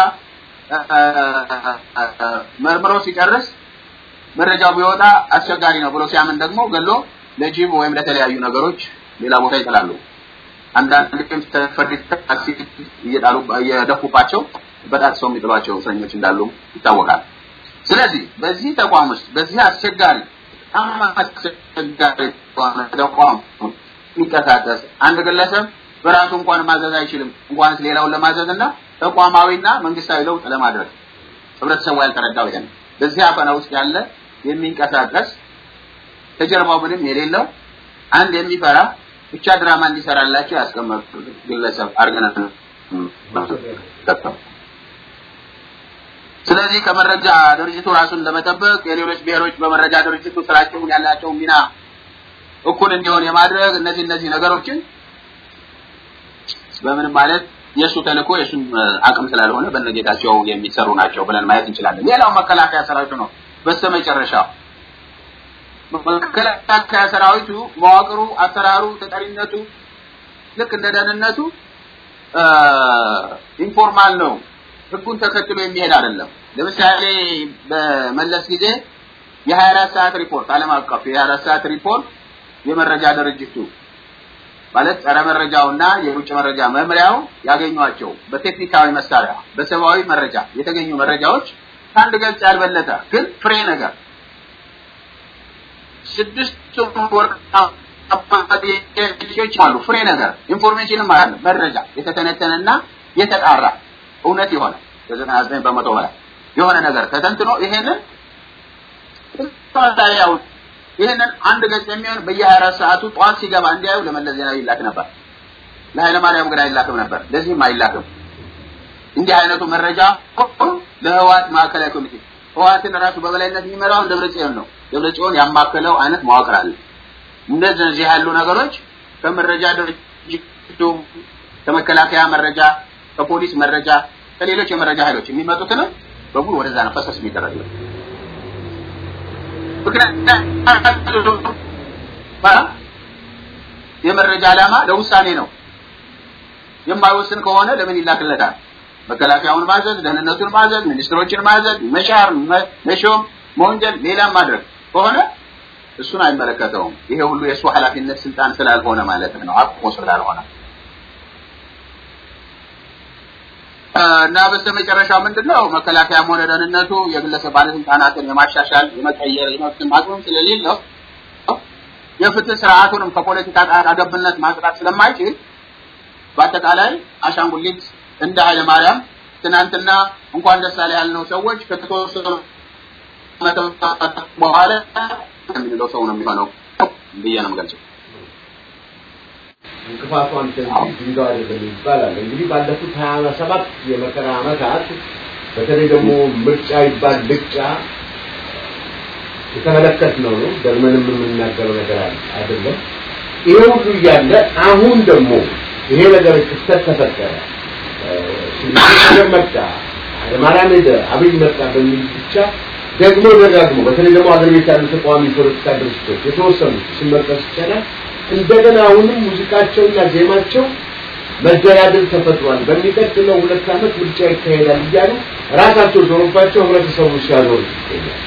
መርምሮ ሲጨርስ መረጃው ቢወጣ አስቸጋሪ ነው ብሎ ሲያምን ደግሞ ገሎ ለጅብ ወይም ለተለያዩ ነገሮች ሌላ ቦታ ይጥላሉ። አንዳንድ ግን ተፈሪ ታክሲ እየጣሉ እየደፉባቸው በጣጥሰው የሚጥሏቸው እስረኞች እንዳሉ ይታወቃል። ስለዚህ በዚህ ተቋም ውስጥ በዚህ አስቸጋሪ በጣም አስቸጋሪ ተቋም የሚንቀሳቀስ አንድ ግለሰብ በራሱ እንኳን ማዘዝ አይችልም፣ እንኳንስ ሌላውን ለማዘዝ እና ተቋማዊና መንግስታዊ ለውጥ ለማድረግ ህብረተሰቡ ያልተረዳው ይሄን በዚህ አፈና ውስጥ ያለ የሚንቀሳቀስ ከጀርባው ምንም የሌለው አንድ የሚፈራ ብቻ ድራማ እንዲሰራላቸው ያስቀመጡ ግለሰብ አድርገን ስለዚህ ከመረጃ ድርጅቱ ራሱን ለመጠበቅ የሌሎች ብሔሮች በመረጃ ድርጅቱ ስራቸውን ያላቸው ሚና እኩል እንዲሆን የማድረግ እነዚህ እነዚህ ነገሮችን በምንም ማለት የእሱ ተልእኮ የእሱን አቅም ስላልሆነ በነጌታቸው የሚሰሩ ናቸው ብለን ማየት እንችላለን። ሌላው መከላከያ ሰራዊቱ ነው። በስተመጨረሻው መከላከያ ሰራዊቱ መዋቅሩ፣ አሰራሩ፣ ተጠሪነቱ ልክ እንደ ደህንነቱ ኢንፎርማል ነው። ህጉን ተከትሎ የሚሄድ አይደለም። ለምሳሌ በመለስ ጊዜ የ24 ሰዓት ሪፖርት ዓለም አቀፍ የ24 ሰዓት ሪፖርት የመረጃ ድርጅቱ ማለት ጸረ መረጃውና የውጭ መረጃ መምሪያው ያገኟቸው በቴክኒካዊ መሳሪያ በሰብአዊ መረጃ የተገኙ መረጃዎች ከአንድ ገጽ ያልበለጠ ግን ፍሬ ነገር ስድስት ወርቃዎች አሉ። ፍሬ ነገር ኢንፎርሜሽንም አለ መረጃ የተተነተነና የተጣራ እውነት የሆነ ከዘጠና ዘጠኝ በመቶ በላይ የሆነ ነገር ተተንትኖ ይሄንን ያው ይህንን አንድ ገጽ የሚሆን በየ24 ሰዓቱ ጠዋት ሲገባ እንዲያዩ ለመለስ ዜናዊ ይላክ ነበር። ለኃይለ ማርያም ግን አይላክም ነበር። ለዚህም አይላክም። እንዲህ አይነቱ መረጃ ለህወሓት ማዕከላዊ ኮሚቴ ህወሓትን ራሱ በበላይነት የሚመራው ደብረጽዮን ነው። ደብረጽዮን ያማከለው አይነት መዋቅር አለ። እንደዚህ ያሉ ነገሮች ከመረጃ ድርጅቱ ከመከላከያ መረጃ፣ ከፖሊስ መረጃ፣ ከሌሎች የመረጃ ኃይሎች የሚመጡትን በሙሉ ወደዛ ነው ፈሰስ የሚደረገው። የመረጃ ዓላማ ለውሳኔ ነው። የማይወስን ከሆነ ለምን ይላክለታል? መከላከያውን ማዘዝ፣ ደህንነቱን ማዘዝ፣ ሚኒስትሮችን ማዘዝ፣ መሻር፣ መሾም፣ መወንጀል፣ ሌላም ማድረግ ከሆነ እሱን አይመለከተውም። ይሄ ሁሉ የእሱ ኃላፊነት ስልጣን ስላልሆነ ማለት ነው፣ አቅሞ ስላልሆነ እና በስተመጨረሻ ምንድነው መከላከያም ሆነ ደህንነቱ የግለሰብ ባለስልጣናትን የማሻሻል የመቀየር የመብት አቅም ስለሌለው የፍትህ ስርዓቱንም ከፖለቲካ ጣልቃ ገብነት ማጽዳት ስለማይችል በአጠቃላይ አሻንጉሊት እንደ ኃይለ ማርያም ትናንትና እንኳን ደስ አለ ያልነው ሰዎች ከተወሰኑ በኋላ የሚለው ሰው ነው የሚሆነው ብዬ ነው የምገልጸው። እንቅፋቱ አንተ እንጂ ድንጋይ አይደለም ይባላል። እንግዲህ ባለፉት ሀያ ሰባት የመከራ ዓመታት በተለይ ደግሞ ምርጫ ይባል ልጫ የተመለከትነው ነው። ደግመንም የምንናገረው ነገር አይደለም። ይሄ ሁሉ እያለ አሁን ደግሞ ይሄ ነገር ክስተት ተፈጠረ፣ ነገር መጣ፣ ኃይለማርያም ሄደ፣ አብይ መጣ በሚል ብቻ ደግሞ ደጋግሞ በተለይ ደግሞ አገር ቤት ያሉ ተቃዋሚ ፖለቲካ ድርጅቶች የተወሰኑት ሲመጠስ ይቻላል እንደገና አሁንም ሙዚቃቸውና ዜማቸው መደላደል ተፈጥሯል። በሚቀጥለው ሁለት ዓመት ምርጫ ይካሄዳል እያሉ ራሳቸው ዞሮባቸው ህብረተሰቡ ሲያዞሩ ይገኛል።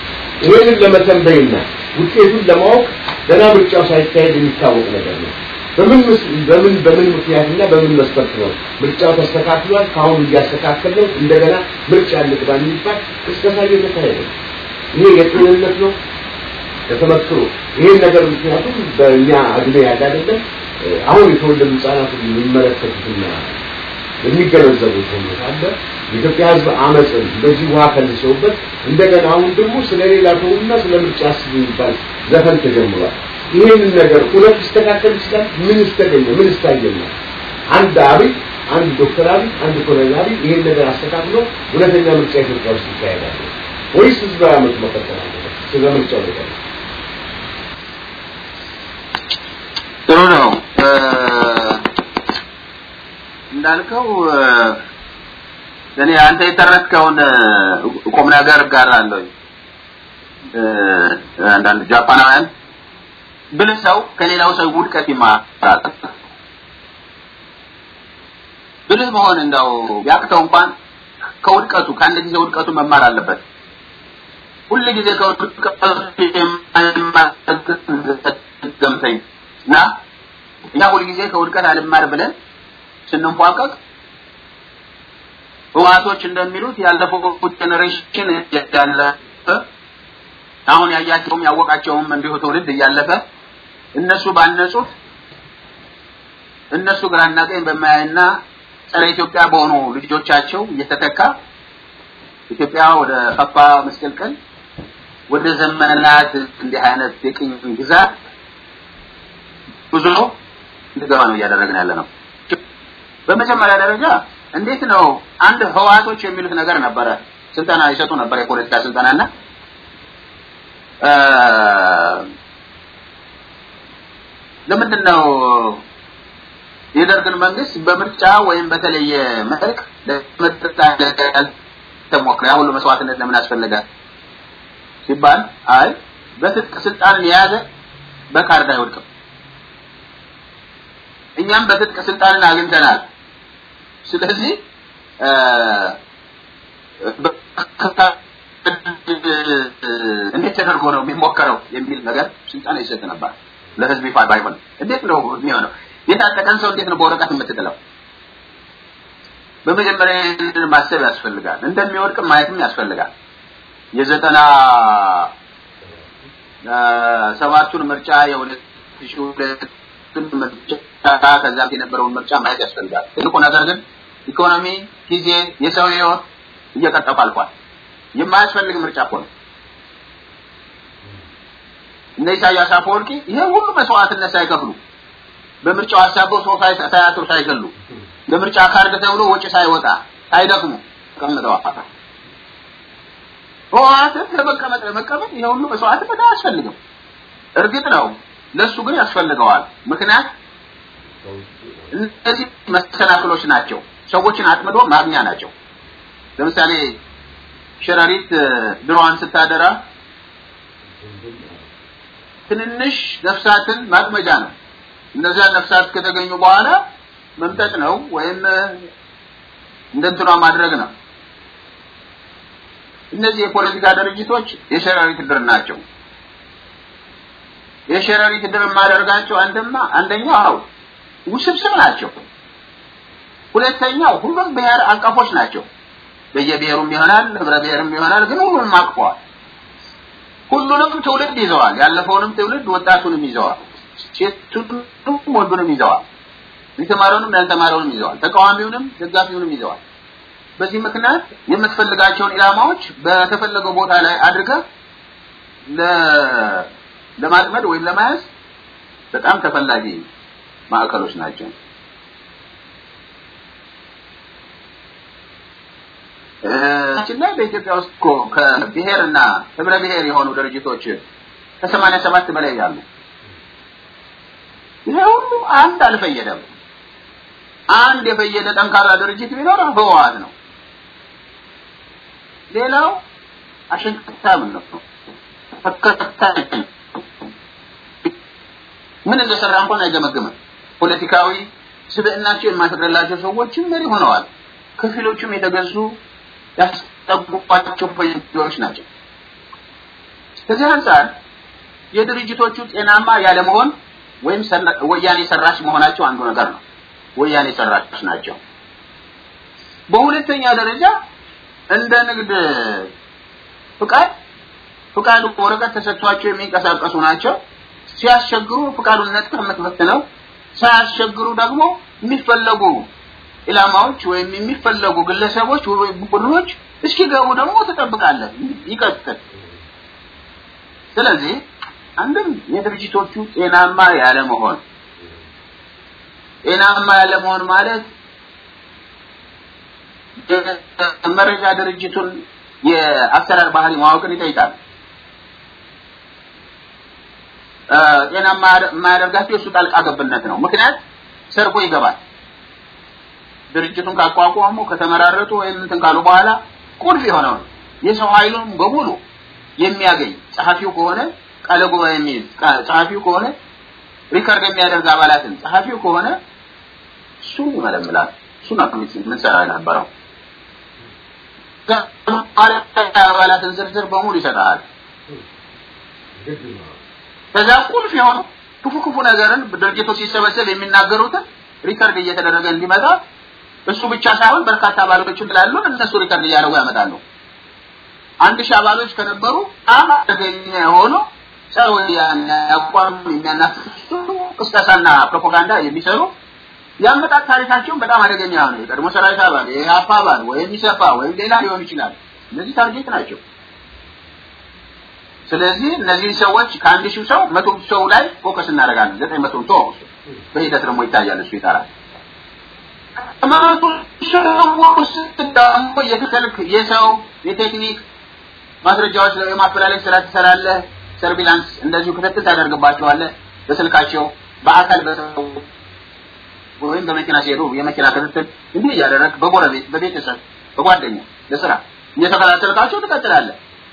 ይህንን ለመተንበይና ውጤቱን ለማወቅ ገና ምርጫው ሳይካሄድ የሚታወቅ ነገር ነው። በምን በምን በምን ምክንያትና በምን መስፈርት ነው ምርጫው ተስተካክሏል፣ ከአሁን እያስተካከለው እንደገና ምርጫ እንግባ የሚባል ቅስቀሳ እየተካሄደ ነው። ይሄ የጤንነት ነው ተተመክሮ ይሄን ነገር ምክንያቱም በእኛ እድሜ ያለ አይደለም አሁን የተወለዱ ህጻናት የሚመለከቱትና የሚገነዘቡት ሁኔታ አለ። የኢትዮጵያ ህዝብ አመፅን በዚህ ውሃ ከልሰውበት እንደገና አሁን ደግሞ ስለ ሌላ ተውና ስለ ምርጫ አስብ የሚባል ዘፈን ተጀምሯል። ይህንን ነገር እውነት ሊስተካከል ይችላል? ምን ስተገኘ ምን ስታየና አንድ አብይ አንድ ዶክተር አብይ አንድ ኮሎኔል አብይ ይህን ነገር አስተካክሎ እውነተኛ ምርጫ ኢትዮጵያ ውስጥ ይካሄዳል ወይስ ህዝባዊ አመፅ መቀጠል አለበት? ስለ ምርጫው ነገር ጥሩ ነው እንዳልከው እኔ አንተ የተረከውን ቁም ነገር እጋራለሁ። አንዳንድ ጃፓናውያን ብልህ ሰው ከሌላው ሰው ውድቀት ይማራል። ብልህ መሆን እንደው ቢያቅተው እንኳን ከውድቀቱ ከአንድ ጊዜ ውድቀቱ መማር አለበት። ሁል ጊዜ ከውድቀቱ ገምተኝ እና እኛ ሁል ጊዜ ከውድቀት አልማር ብለን ስንንፏቀቅ ህዋቶች እንደሚሉት ያለፈው ጀኔሬሽን ያለፈ አሁን ያያቸውም ያወቃቸውም እንዲሁ ትውልድ እያለፈ እነሱ ባነጹት እነሱ ግራና ቀኝ በማያይና ጸረ ኢትዮጵያ በሆኑ ልጆቻቸው እየተተካ ኢትዮጵያ ወደ ከፋ መስቀልቀል ወደ ዘመናት እንዲህ አይነት የቅኝ ግዛት ብዙ ነው እንድገባ ነው እያደረግን ያለ ነው። በመጀመሪያ ደረጃ እንዴት ነው አንድ ህዋቶች የሚሉት ነገር ነበረ። ስልጠና ይሰጡ ነበር፣ የፖለቲካ ስልጠናና ለምንድን ነው የደርግን መንግስት በምርጫ ወይም በተለየ መልክ ለምርጫ ተሞክረ ሁሉ መስዋዕትነት ለምን አስፈለገ ሲባል አይ በትጥቅ ስልጣንን የያዘ በካርድ አይወድቅም። እኛም በትጥቅ ስልጣንን አግኝተናል። ስለዚህ እንዴት ተደርጎ ነው የሚሞከረው የሚል ነገር ስልጠና ይሰጥ ነበር። ለህዝብ ይፋ ባይሆን እንዴት ነው የሚሆነው? የታጠቀን ሰው እንዴት ነው በወረቀት የምትጥለው? በመጀመሪያ ማሰብ ያስፈልጋል። እንደሚወድቅ ማየትም ያስፈልጋል። የዘጠና ሰባቱን ምርጫ የሁለት ሺህ ሁለቱን ምርጫ ከዛም የነበረውን ምርጫ ማየት ያስፈልጋል። ትልቁ ነገር ግን ኢኮኖሚ፣ ጊዜ፣ የሰው ህይወት እየቀጠፉ አልፏል። የማያስፈልግ ምርጫ እኮ ነው። እነ ኢሳያስ አፈወርቂ ይሄ ሁሉ መስዋዕትነት ሳይከፍሉ በምርጫው አሳበው ሰው ሳያጥሩ ሳይገሉ ለምርጫ ካርድ ተብሎ ወጪ ሳይወጣ ሳይደክሙ ተቀምጠዋል። ህወሓትን ለመቀመጥ ለመቀመጥ ይሄ ሁሉ መስዋዕትነት አያስፈልግም። እርግጥ ነው ለሱ ግን ያስፈልገዋል። ምክንያት እነዚህ መሰናክሎች ናቸው። ሰዎችን አጥምዶ ማግኛ ናቸው። ለምሳሌ ሸረሪት ድሮዋን ስታደራ ትንንሽ ነፍሳትን ማጥመጃ ነው። እነዚያ ነፍሳት ከተገኙ በኋላ መምጠጥ ነው ወይም እንደንትኗ ማድረግ ነው። እነዚህ የፖለቲካ ድርጅቶች የሸረሪት ድር ናቸው። የሸረሪት ድር የማደርጋቸው አንድማ አንደኛው ውስብስብ ናቸው። ሁለተኛው ሁሉም ብሔር አቀፎች ናቸው። በየብሔሩም ይሆናል ህብረ ብሔርም ይሆናል፣ ግን ሁሉንም አቅፈዋል። ሁሉንም ትውልድ ይዘዋል። ያለፈውንም ትውልድ ወጣቱንም ይዘዋል። ሴቱንም ወንዱንም ይዘዋል። የተማረውንም ያልተማረውንም ይዘዋል። ተቃዋሚውንም ደጋፊውንም ይዘዋል። በዚህ ምክንያት የምትፈልጋቸውን ኢላማዎች በተፈለገው ቦታ ላይ አድርገህ ለማጥመድ ወይም ለመያዝ በጣም ተፈላጊ ማዕከሎች ናቸው። እችን ላይ በኢትዮጵያ ውስጥ እኮ ከብሔርና ህብረ ብሔር የሆኑ ድርጅቶች ከሰማንያ ሰባት በላይ ያሉ ይሄ ሁሉ አንድ አልፈየደም። አንድ የፈየደ ጠንካራ ድርጅት ቢኖር ህወሓት ነው። ሌላው አሸንክታም ነው። ተከታይ ምን እንደሰራ እንኳን አይገመግምም። ፖለቲካዊ ስብዕናቸው የማይፈቅድላቸው ሰዎችም መሪ ሆነዋል። ከፊሎቹም የተገዙ ያስጠጉባቸው ፖለቲካዎች ናቸው። ከዚህ አንጻር የድርጅቶቹ ጤናማ ያለመሆን ወይም ወያኔ ሰራሽ መሆናቸው አንዱ ነገር ነው። ወያኔ ሰራሽ ናቸው። በሁለተኛ ደረጃ እንደ ንግድ ፍቃድ ፍቃዱ ወረቀት ተሰጥቷቸው የሚንቀሳቀሱ ናቸው። ሲያስቸግሩ ፍቃዱን ነጥቀህ የምትበትነው፣ ሳያስቸግሩ ደግሞ የሚፈለጉ ኢላማዎች ወይም የሚፈለጉ ግለሰቦች ወይም ቡድኖች እስኪገቡ ደግሞ ትጠብቃለህ። ይቀጥል። ስለዚህ አንድም የድርጅቶቹ ጤናማ ያለመሆን ጤናማ ያለመሆን ማለት መረጃ ድርጅቱን የአሰራር ባህሪ ማወቅን ይጠይቃል። ጤናማ የማያደርጋቸው የእሱ ጣልቃ ገብነት ነው። ምክንያት ሰርቆ ይገባል። ድርጅቱን ካቋቋሙ ከተመራረጡ ወይም እንትን ካሉ በኋላ ቁልፍ የሆነውን የሰው ኃይሉን በሙሉ የሚያገኝ ጸሐፊው ከሆነ ቃለ ጉባኤ የሚይዝ ጸሐፊው ከሆነ ሪከርድ የሚያደርግ አባላትን ጸሐፊው ከሆነ እሱን ይመለምላል። እሱን አክሚት ምን ሰራ የነበረው አባላትን ዝርዝር በሙሉ ይሰጣል። ከዛ ቁልፍ የሆነው ክፉ ክፉ ነገርን ድርጅቱ ሲሰበሰብ የሚናገሩትን ሪከርድ እየተደረገ እንዲመጣ እሱ ብቻ ሳይሆን በርካታ አባሎችም ስላሉን እነሱ ሪከርድ እያደረጉ ያመጣሉ። አንድ ሺህ አባሎች ከነበሩ በጣም አደገኛ የሆኑ ጸረ ወያኔ አቋም የሚያናፍሱ ቅስቀሳና ፕሮፓጋንዳ የሚሰሩ የአመጣጥ ታሪካቸውን በጣም አደገኛ የሆነ የቀድሞ ሰራዊት አባል የኢህአፓ አባል ወይም ኢሰፓ ወይም ሌላ ሊሆን ይችላል። እነዚህ ታርጌት ናቸው። ስለዚህ እነዚህ ሰዎች ከአንድ ሺህ ሰው መቶ ሰው ላይ ፎከስ እናደርጋለን። ዘጠኝ መቶ ሰው በሂደት ደግሞ ይታያል። እሱ ይጠራል። ከመቶ ሰው ውስጥ ደግሞ የተከልክ የሰው የቴክኒክ ማስረጃዎች ላይ የማፈላለግ ስራ ትሰራለህ። ሰርቪላንስ እንደዚሁ ክትትል ታደርግባቸዋለህ። በስልካቸው በአካል በሰው ወይም በመኪና ሲሄዱ የመኪና ክትትል እንዲህ እያደረግ በጎረቤት በቤተሰብ በጓደኛ ለስራ እየተከታተልካቸው ትቀጥላለህ።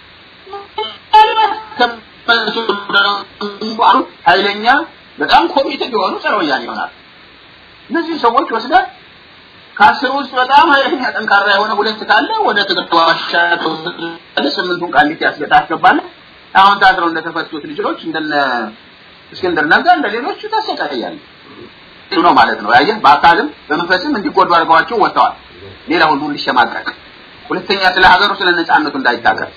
ኃይለኛ በጣም ኮሚትድ የሆኑ ጸረ ወያኔ ይሆናል። እነዚህ ሰዎች ወስደህ ከአስር ውስጥ በጣም ኃይለኛ ጠንካራ የሆነ ሁለት ካለ ወደ ትግል ዋሻ ስምንቱን ቃሊቲ ያስገጣ አስገባለህ። አሁን ታስረው እንደተፈቱት ልጆች እንደነ እስክንድር ነጋ እንደ ሌሎቹ ታሰቃያለህ። እሱ ነው ማለት ነው። ያየህ በአካልም በመንፈስም እንዲጎዱ አድርገዋቸው ወጥተዋል። ሌላ ሁሉ እንዲሸማቀቅ፣ ሁለተኛ ስለ ሀገሩ ስለ ነጻነቱ እንዳይታገል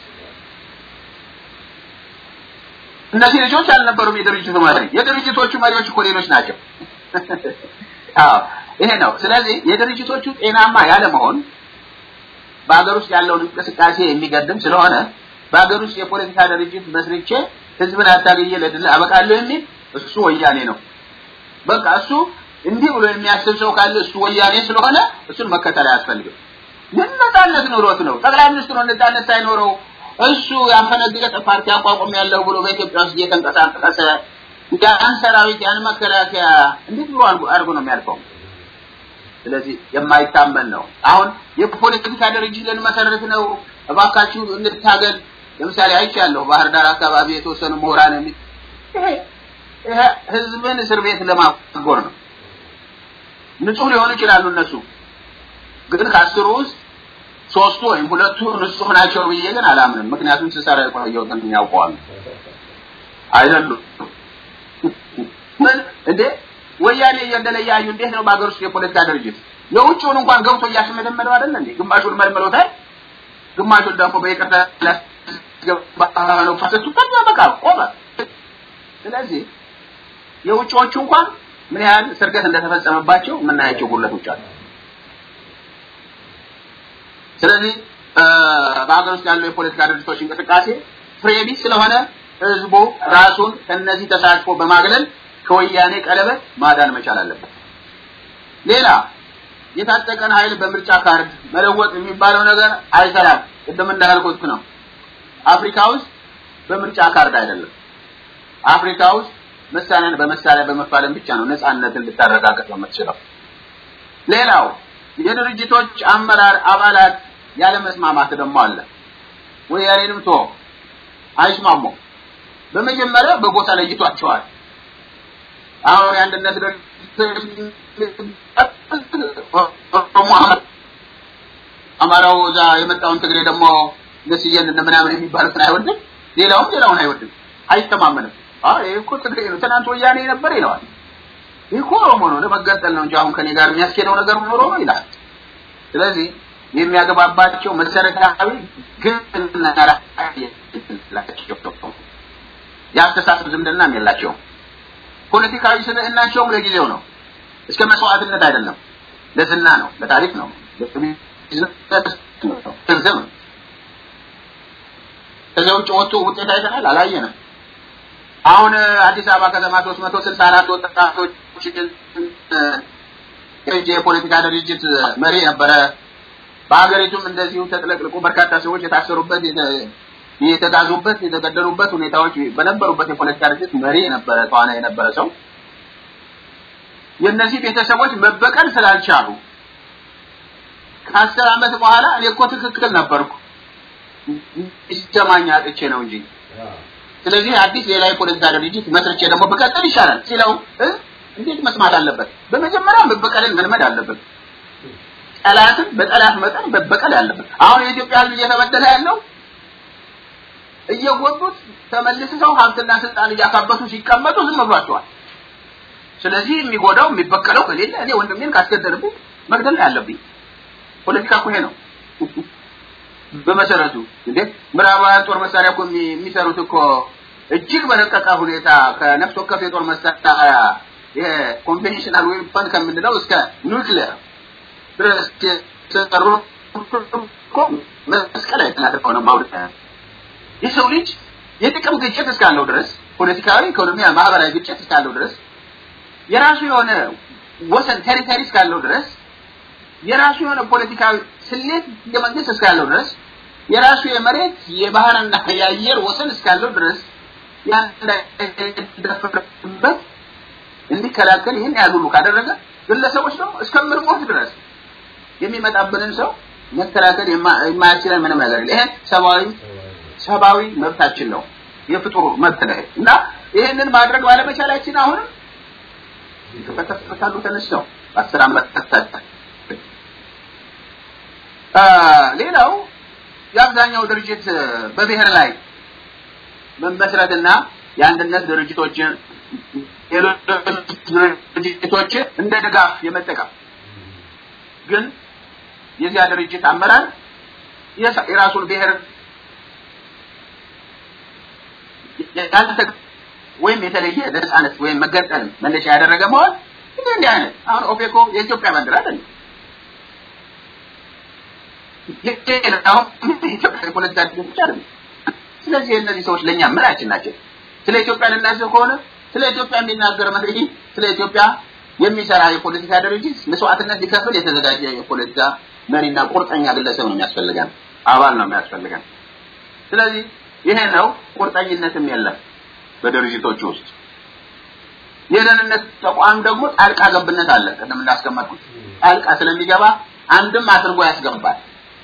እነዚህ ልጆች አልነበሩም የድርጅቱ መሪ። የድርጅቶቹ መሪዎች እኮ ሌሎች ናቸው። አዎ ይሄ ነው። ስለዚህ የድርጅቶቹ ጤናማ ያለመሆን በሀገር ውስጥ ያለውን እንቅስቃሴ የሚገድም ስለሆነ በሀገር ውስጥ የፖለቲካ ድርጅት መስርቼ ህዝብን አታገየ ለድል አበቃለሁ የሚል እሱ ወያኔ ነው። በቃ እሱ እንዲህ ብሎ የሚያስብ ሰው ካለ እሱ ወያኔ ስለሆነ እሱን መከተል አያስፈልግም። ምን ነጻነት ኑሮት ነው? ጠቅላይ ሚኒስትሩ ነጻነት ሳይኖረው እሱ ያፈነገጠ ፓርቲ አቋቁም ያለው ብሎ በኢትዮጵያ ውስጥ እየተንቀሳቀሰ ያን ሰራዊት ያን መከላከያ እንዴት ብሎ አድርጎ ነው የሚያልፈው? ስለዚህ የማይታመን ነው። አሁን የፖለቲካ ድርጅት ልንመሰረት ነው፣ እባካችሁ እንታገል። ለምሳሌ አይቻለሁ ባህር ዳር አካባቢ የተወሰኑ ምሁራን የሚ ይሄ ህዝብን እስር ቤት ለማጎር ነው። ንጹህ ሊሆኑ ይችላሉ እነሱ ግን ከአስሩ ውስጥ ሶስቱ ወይም ሁለቱ ንጹህ ናቸው ብዬ ግን አላምንም። ምክንያቱም ስሰራ የቆየሁትን ያውቀዋል። አይደሉም እንዴ ወያኔ እየንደለያዩ እንዴት ነው በሀገር ውስጥ የፖለቲካ ድርጅት የውጭውን እንኳን ገብቶ እያሽመደመደው አይደለ እንዴ? ግማሹን መልመሎታል፣ ግማሹን ደግሞ በይቅርታ ላስገባ ነው ፈሰቱ ከዛ በቃ ቆመ። ስለዚህ የውጭዎቹ እንኳን ምን ያህል ስርገት እንደተፈጸመባቸው የምናያቸው ጉድለቶች አሉ። ስለዚህ በሀገር ውስጥ ያለው የፖለቲካ ድርጅቶች እንቅስቃሴ ፍሬቢስ ስለሆነ ህዝቡ ራሱን ከነዚህ ተሳትፎ በማግለል ከወያኔ ቀለበት ማዳን መቻል አለበት። ሌላ የታጠቀን ኃይል በምርጫ ካርድ መለወጥ የሚባለው ነገር አይሰራም። ቅድም እንዳልኩት ነው። አፍሪካ ውስጥ በምርጫ ካርድ አይደለም። አፍሪካ ውስጥ መሳሪያን በመሳሪያ በመፋለም ብቻ ነው ነፃነትን ልታረጋግጥ የምትችለው። ሌላው የድርጅቶች አመራር አባላት ያለ መስማማት ደግሞ አለ። ወያኔንም ቶ አይስማሙ። በመጀመሪያ በጎሳ ለይቷቸዋል። አሁን የአንድነት አማራው እዛ የመጣውን ትግሬ ደግሞ ደስየን እንደ ምናምን የሚባሉትን አይወድም፣ ሌላውም ሌላውን አይወድም፣ አይተማመንም። አይ ይሄ እኮ ትግሬ ነው፣ ትናንት ወያኔ ነበር ይለዋል። ይህ እኮ ኦሮሞ ነው፣ ለመገንጠል ነው እንጂ አሁን ከኔ ጋር የሚያስኬደው ነገር ኖሮ ነው ይላል። ስለዚህ የሚያገባባቸው መሰረታዊ ግንና የአስተሳሰብ ዝምድናም የላቸውም። ፖለቲካዊ ስብዕናቸውም ለጊዜው ነው፣ እስከ መስዋዕትነት አይደለም፣ ለዝና ነው፣ ለታሪክ ነው፣ ገንዘብ ነው። ከዚያ ውጭ ወጥቶ ውጤት አይተናል፣ አላየንም። አሁን አዲስ አበባ ከተማ ሶስት መቶ ስልሳ አራት ወጣቶች የፖለቲካ ድርጅት መሪ ነበረ። በሀገሪቱም እንደዚሁ ተጥለቅልቆ በርካታ ሰዎች የታሰሩበት የተጋዙበት የተገደሉበት ሁኔታዎች በነበሩበት የፖለቲካ ድርጅት መሪ የነበረ ተዋናይ የነበረ ሰው የእነዚህ ቤተሰቦች መበቀል ስላልቻሉ ከአስር ዓመት በኋላ እኔ እኮ ትክክል ነበርኩ ይሰማኝ አጥቼ ነው እንጂ ስለዚህ አዲስ ሌላ የፖለቲካ ድርጅት መስርቼ ደግሞ ብቀጥል ይሻላል ሲለው እንዴት መስማት አለበት? በመጀመሪያ መበቀልን መልመድ አለበት። ጠላትን በጠላት መጠን መበቀል ያለበት። አሁን የኢትዮጵያ ሕዝብ እየተበደለ ያለው እየጎዱት ተመልሰው ሀብትና ስልጣን እያካበቱ ሲቀመጡ ዝም ብሏቸዋል። ስለዚህ የሚጎዳው የሚበቀለው ከሌለ እኔ ወንድሜን ካስገደልብኝ መግደል ነው ያለብኝ። ፖለቲካ እኮ ይሄ ነው በመሰረቱ። እንዴ ምዕራባውያን ጦር መሳሪያ እኮ የሚሰሩት እኮ እጅግ በረቀቀ ሁኔታ ከነፍስ ወከፍ የጦር መሳሪያ የኮንቬንሽናል ዌፐን ከምንለው እስከ ኑክሊየር ድረስ የተሰሩ እኮ መስቀል አይተናደፈው ነው ማውደት የሰው ልጅ የጥቅም ግጭት እስካለው ድረስ ፖለቲካዊ፣ ኢኮኖሚያዊ፣ ማህበራዊ ግጭት እስካለው ድረስ የራሱ የሆነ ወሰን ቴሪተሪ እስካለው ድረስ የራሱ የሆነ ፖለቲካዊ ስሌት የመንግስት እስካለው ድረስ የራሱ የመሬት የባህርና የአየር ወሰን እስካለው ድረስ ያንዳይደፈርበት እንዲከላከል ይህን ያህል ሁሉ ካደረገ ግለሰቦች ደግሞ እስከምንሞት ድረስ የሚመጣብንን ሰው መከላከል የማያስችለን ምንም ነገር የለ። ይሄ ሰብአዊ ሰብአዊ መብታችን ነው፣ የፍጡር መብት ነው እና ይህንን ማድረግ ባለመቻላችን አሁንም ከተፈታሉ ተነስተው አስር ዓመት ተፈታ። ሌላው የአብዛኛው ድርጅት በብሔር ላይ መመስረትና የአንድነት ድርጅቶችን ድርጅቶች እንደ ድጋፍ የመጠቀም ግን የዚያ ድርጅት አመራር የራሱን ብሔር ያልተ ወይም የተለየ ነጻነት ወይም መገንጠል መነሻ ያደረገ መሆን እንዲህ እንዲህ አይነት አሁን ኦፌኮ የኢትዮጵያ ባንዲራ አይደለም። የኢትዮጵያ የፖለቲካ ድርጅቶች አይደለም። ስለዚህ እነዚህ ሰዎች ለእኛ ምናችን ናቸው? ስለ ኢትዮጵያ ልናስብ ከሆነ ስለ ኢትዮጵያ የሚናገር መሪ፣ ስለ ኢትዮጵያ የሚሰራ የፖለቲካ ድርጅት መስዋዕትነት ሊከፍል የተዘጋጀ የፖለቲካ መሪና ቁርጠኛ ግለሰብ ነው የሚያስፈልገን፣ አባል ነው የሚያስፈልገን። ስለዚህ ይሄ ነው። ቁርጠኝነትም የለም በድርጅቶች ውስጥ። የደህንነት ተቋም ደግሞ ጣልቃ ገብነት አለ። ቅድም እንዳስቀመጥኩት ጣልቃ ስለሚገባ አንድም አድርጎ ያስገባል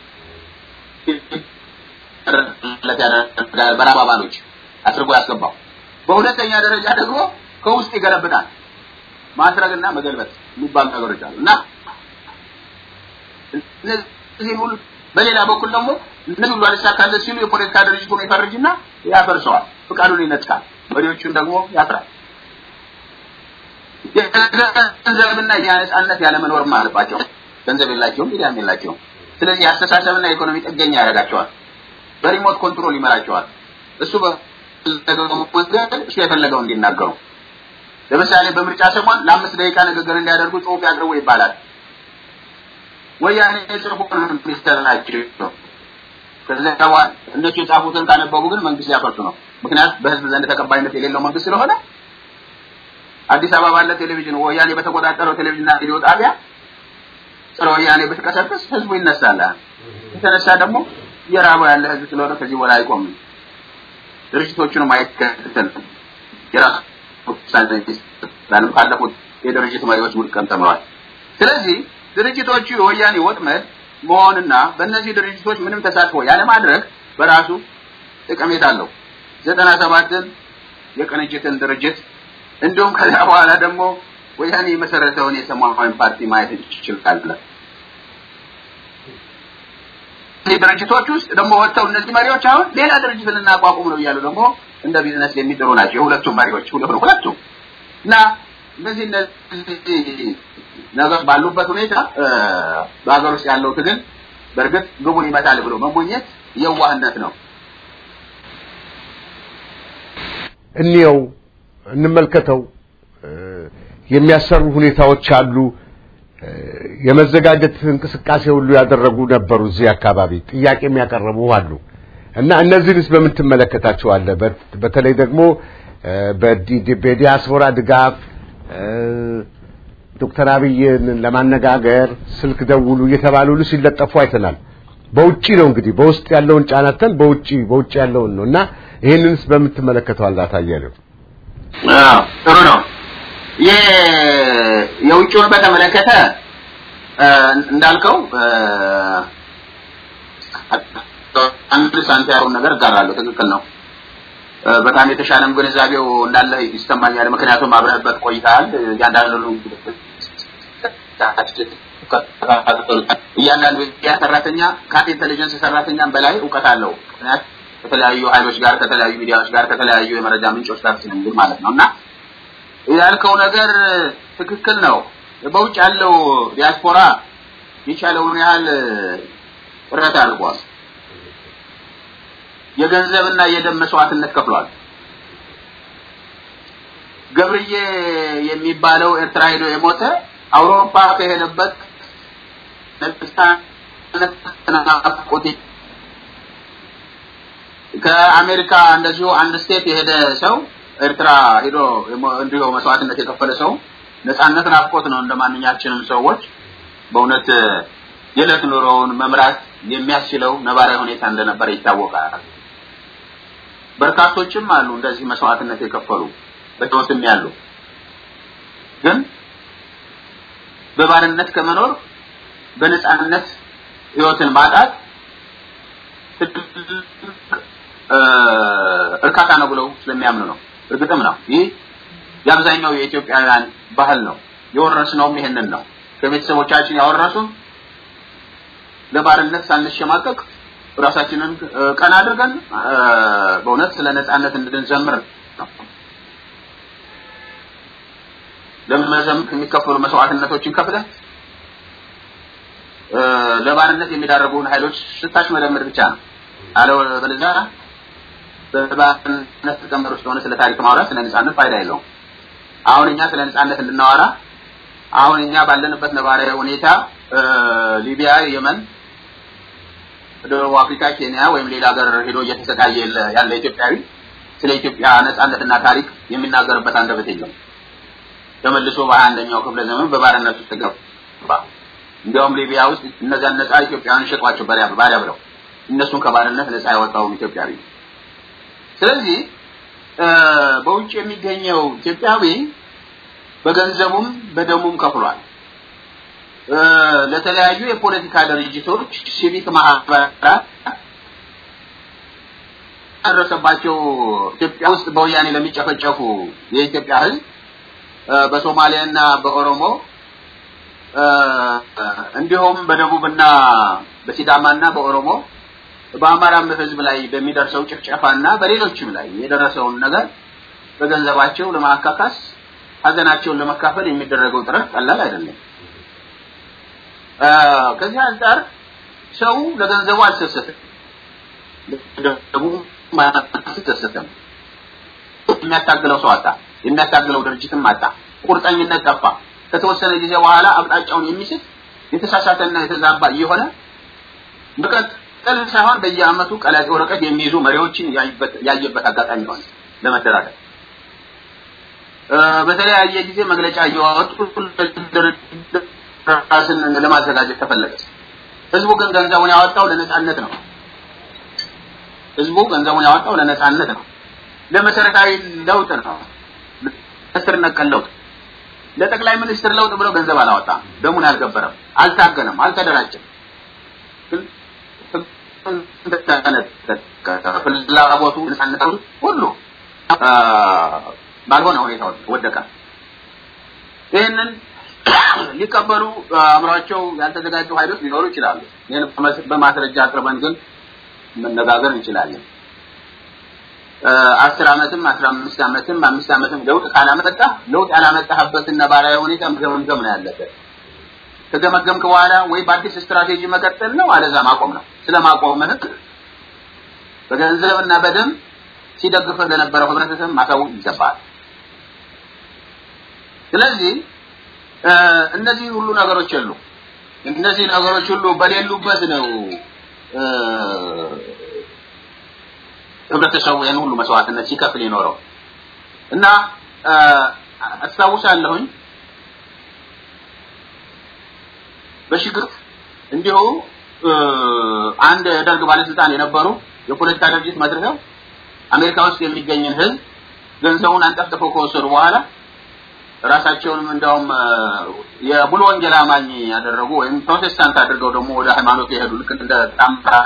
በራብ አባሎች አድርጎ ያስገባው። በሁለተኛ ደረጃ ደግሞ ከውስጥ ይገለብጣል። ማስረግና መገልበጥ የሚባሉ ነገሮች አሉ እና እነዚህ ሁሉ በሌላ በኩል ደግሞ እነዚህ ሁሉ አልሳካለት ሲሉ የፖለቲካ ድርጅቱን ይፈርጅና ያፈርሰዋል፣ ፍቃዱን ይነጥቃል፣ መሪዎቹን ደግሞ ያስራል። የገንዘብና የነጻነት ያለመኖርም አለባቸው። ገንዘብ የላቸውም፣ ሚዲያም የላቸውም። ስለዚህ የአስተሳሰብና የኢኮኖሚ ጥገኛ ያደርጋቸዋል። በሪሞት ኮንትሮል ይመራቸዋል። እሱ በፈለገው መንገድ እሱ የፈለገው እንዲናገሩ ለምሳሌ በምርጫ ሰሞን ለአምስት ደቂቃ ንግግር እንዲያደርጉ ጽሁፍ ያቅርቡ ይባላል። ወያኔ ጽሁፍ ሚኒስተር ናቸው። ከዚያ በኋላ እነሱ የጻፉትን ካነበቡ ግን መንግስት ሊያፈርሱ ነው። ምክንያቱም በህዝብ ዘንድ ተቀባይነት የሌለው መንግስት ስለሆነ አዲስ አበባ ባለ ቴሌቪዥን ወያኔ በተቆጣጠረው ቴሌቪዥንና ሬዲዮ ጣቢያ ጸረ ወያኔ ብትቀሰቅስ ህዝቡ ይነሳል። የተነሳ ደግሞ እየራበው ያለ ህዝብ ስለሆነ ከዚህ በላይ አይቆምም። ድርጅቶቹንም አይከተልም። የራሱ ውሳኔ ይስጣል። ካለፉት የድርጅት መሪዎች ውድቀት ተምረዋል። ስለዚህ ድርጅቶቹ የወያኔ ወጥመድ መሆንና በእነዚህ ድርጅቶች ምንም ተሳትፎ ያለማድረግ በራሱ ጠቀሜታ አለው። ዘጠና ሰባትን የቅንጅትን ድርጅት እንዲሁም ከዚያ በኋላ ደግሞ ወያኔ የመሰረተውን የሰማያዊ ፓርቲ ማየት ይችላል። እነዚህ ድርጅቶች ውስጥ ደግሞ ወጥተው እነዚህ መሪዎች አሁን ሌላ ድርጅት ልናቋቁም ነው እያሉ ደግሞ እንደ ቢዝነስ የሚጥሩ ናቸው የሁለቱም መሪዎች ሁለቱም እና እነዚህ እነዚህ ነገር ባሉበት ሁኔታ በሀገር ውስጥ ያለው ትግል በእርግጥ ግቡን ይመታል ብሎ መሞኘት የዋህነት ነው። እንየው፣ እንመልከተው። የሚያሰሩ ሁኔታዎች አሉ። የመዘጋጀት እንቅስቃሴ ሁሉ ያደረጉ ነበሩ። እዚህ አካባቢ ጥያቄ የሚያቀርቡ አሉ እና እነዚህንስ በምን ትመለከታቸዋለህ? በተለይ ደግሞ በዲያስፖራ ድጋፍ ዶክተር አብይን ለማነጋገር ስልክ ደውሉ እየተባሉ ሁሉ ሲለጠፉ አይተናል። በውጪ ነው እንግዲህ በውስጥ ያለውን ጫናተን በውጪ በውጪ ያለውን ነው እና ይህንንስ በምትመለከተው አላታየንም? ጥሩ ነው። የውጭውን በተመለከተ እንዳልከው አንድ ሳንቲያውን ነገር እጋራለሁ። ትክክል ነው። በጣም የተሻለም ግንዛቤው እንዳለ ይሰማኛል። ምክንያቱም አብረህበት ቆይተሃል። እያንዳንዱ እያንዳንዱ ያ ሰራተኛ ከአንድ ኢንቴሊጀንስ ሰራተኛም በላይ እውቀት አለው። ምክንያት ከተለያዩ ኃይሎች ጋር ከተለያዩ ሚዲያዎች ጋር ከተለያዩ የመረጃ ምንጮች ጋር ስለሚል ማለት ነው እና ያልከው ነገር ትክክል ነው። በውጭ ያለው ዲያስፖራ የቻለውን ያህል ጥረት አድርጓል። የገንዘብና የደም መስዋዕትነት ከፍሏል። ገብርዬ የሚባለው ኤርትራ ሄዶ የሞተ አውሮፓ ከሄደበት ናፍቆት ከአሜሪካ እንደዚሁ አንድ ስቴት የሄደ ሰው ኤርትራ ሄዶ እንዲሁ መስዋዕትነት የከፈለ ሰው ነጻነት ናፍቆት ነው። እንደ ማንኛችንም ሰዎች በእውነት የዕለት ኑሮውን መምራት የሚያስችለው ነባራዊ ሁኔታ እንደነበረ ይታወቃል። በርካቶችም አሉ እንደዚህ መስዋዕትነት የከፈሉ በሕይወትም ያሉ ግን በባርነት ከመኖር በነጻነት ሕይወትን ማጣት እርካታ ነው ብለው ስለሚያምኑ ነው። እርግጥም ነው። ይህ የአብዛኛው የኢትዮጵያውያን ባህል ነው። የወረስነውም ይሄንን ነው። ከቤተሰቦቻችን ያወረሱን ለባርነት ሳንሸማቀቅ ራሳችንን ቀና አድርገን በእውነት ስለ ነጻነት እንድንዘምር ነው። ለመዘምር የሚከፈሉ መስዋዕትነቶችን ከፍለህ ለባርነት የሚዳረጉን ኃይሎች ስታሽመደምር ብቻ ነው። አለበለዚያ በባርነት ተቀመር ውስጥ ሆነ ስለ ታሪክ ማውራት ስለ ነጻነት ፋይዳ የለውም። አሁን እኛ ስለ ነጻነት እንድናወራ አሁን እኛ ባለንበት ነባራዊ ሁኔታ ሊቢያ፣ የመን፣ ደቡብ አፍሪካ፣ ኬንያ ወይም ሌላ ሀገር ሄዶ እየተሰቃየ ያለ ኢትዮጵያዊ ስለ ኢትዮጵያ ነጻነትና ታሪክ የሚናገርበት አንደበት የለም። ተመልሶ በሀያ አንደኛው ክፍለ ዘመን በባርነት ውስጥ ገባ። እንዲያውም ሊቢያ ውስጥ እነዚያን ነጻ ኢትዮጵያውያን ሸጧቸው ባሪያ ባሪያ ብለው እነሱን ከባርነት ነጻ ያወጣው ኢትዮጵያዊ። ስለዚህ በውጭ የሚገኘው ኢትዮጵያዊ በገንዘቡም በደሙም ከፍሏል። ለተለያዩ የፖለቲካ ድርጅቶች፣ ሲቪክ ማህበራት ደረሰባቸው ኢትዮጵያ ውስጥ በወያኔ ለሚጨፈጨፉ የኢትዮጵያ ሕዝብ በሶማሊያና በኦሮሞ እንዲሁም በደቡብና በሲዳማና በኦሮሞ በአማራም ሕዝብ ላይ በሚደርሰው ጭፍጨፋና በሌሎችም ላይ የደረሰውን ነገር በገንዘባቸው ለማካካስ ሀዘናቸውን ለመካፈል የሚደረገው ጥረት ቀላል አይደለም። ከዚህ አንጻር ሰው ለገንዘቡ አልሰሰትም፣ ለገንዘቡ አልሰሰትም። የሚያታግለው ሰው አጣ፣ የሚያታግለው ድርጅትም አጣ፣ ቁርጠኝነት ጠፋ። ከተወሰነ ጊዜ በኋላ አቅጣጫውን የሚስት የተሳሳተና የተዛባ እየሆነ በቀጥል ሳይሆን በየአመቱ ቀላጤ ወረቀት የሚይዙ መሪዎችን ያየበት አጋጣሚ ሆነ ለመደራደር በተለያየ ጊዜ መግለጫ እየወጡ ራስን ለማዘጋጀት ተፈለገ። ህዝቡ ግን ገንዘቡን ያወጣው ለነጻነት ነው። ህዝቡ ገንዘቡን ያወጣው ለነጻነት ነው፣ ለመሰረታዊ ለውጥ ነው፣ ለስር ነቀል ለውጥ። ለጠቅላይ ሚኒስትር ለውጥ ብሎ ገንዘብ አላወጣም፣ ደሙን አልገበረም፣ አልታገለም፣ አልተደራጀም። ፍላጎቱ ነጻነት ሁሉ ባልሆነ ሁኔታ ወደቀ። ይህንን ሊቀበሉ አእምሯቸው ያልተዘጋጁ ኃይሎች ሊኖሩ ይችላሉ። ይህን በማስረጃ አቅርበን ግን መነጋገር እንችላለን። አስር ዓመትም አስራ አምስት ዓመትም አምስት ዓመትም ለውጥ ካላመጣ ለውጥ ያላመጣህበትን ነባራዊ ሁኔታ መገምገም ነው ያለበት። ከገመገምክ በኋላ ወይ በአዲስ ስትራቴጂ መቀጠል ነው፣ አለዛ ማቆም ነው። ስለማቆምህ በገንዘብና በደም ሲደግፍህ ለነበረው ህብረተሰብ ማሳወቅ ይገባል። ስለዚህ እነዚህ ሁሉ ነገሮች የሉ። እነዚህ ነገሮች ሁሉ በሌሉበት ነው ህብረተሰቡ ይህን ሁሉ መስዋዕትነት ሲከፍል ይኖረው እና አስታውሳለሁኝ በሽግር እንዲሁ አንድ የደርግ ባለስልጣን የነበሩ የፖለቲካ ድርጅት መስርተው አሜሪካ ውስጥ የሚገኝን ህዝብ ገንዘቡን አንጠፍጥፈው ከወሰዱ በኋላ ራሳቸውንም እንዲያውም የሙሉ ወንጌል አማኝ ያደረጉ ወይም ፕሮቴስታንት አድርገው ደግሞ ወደ ሃይማኖት የሄዱ ልክ እንደ ጣምራ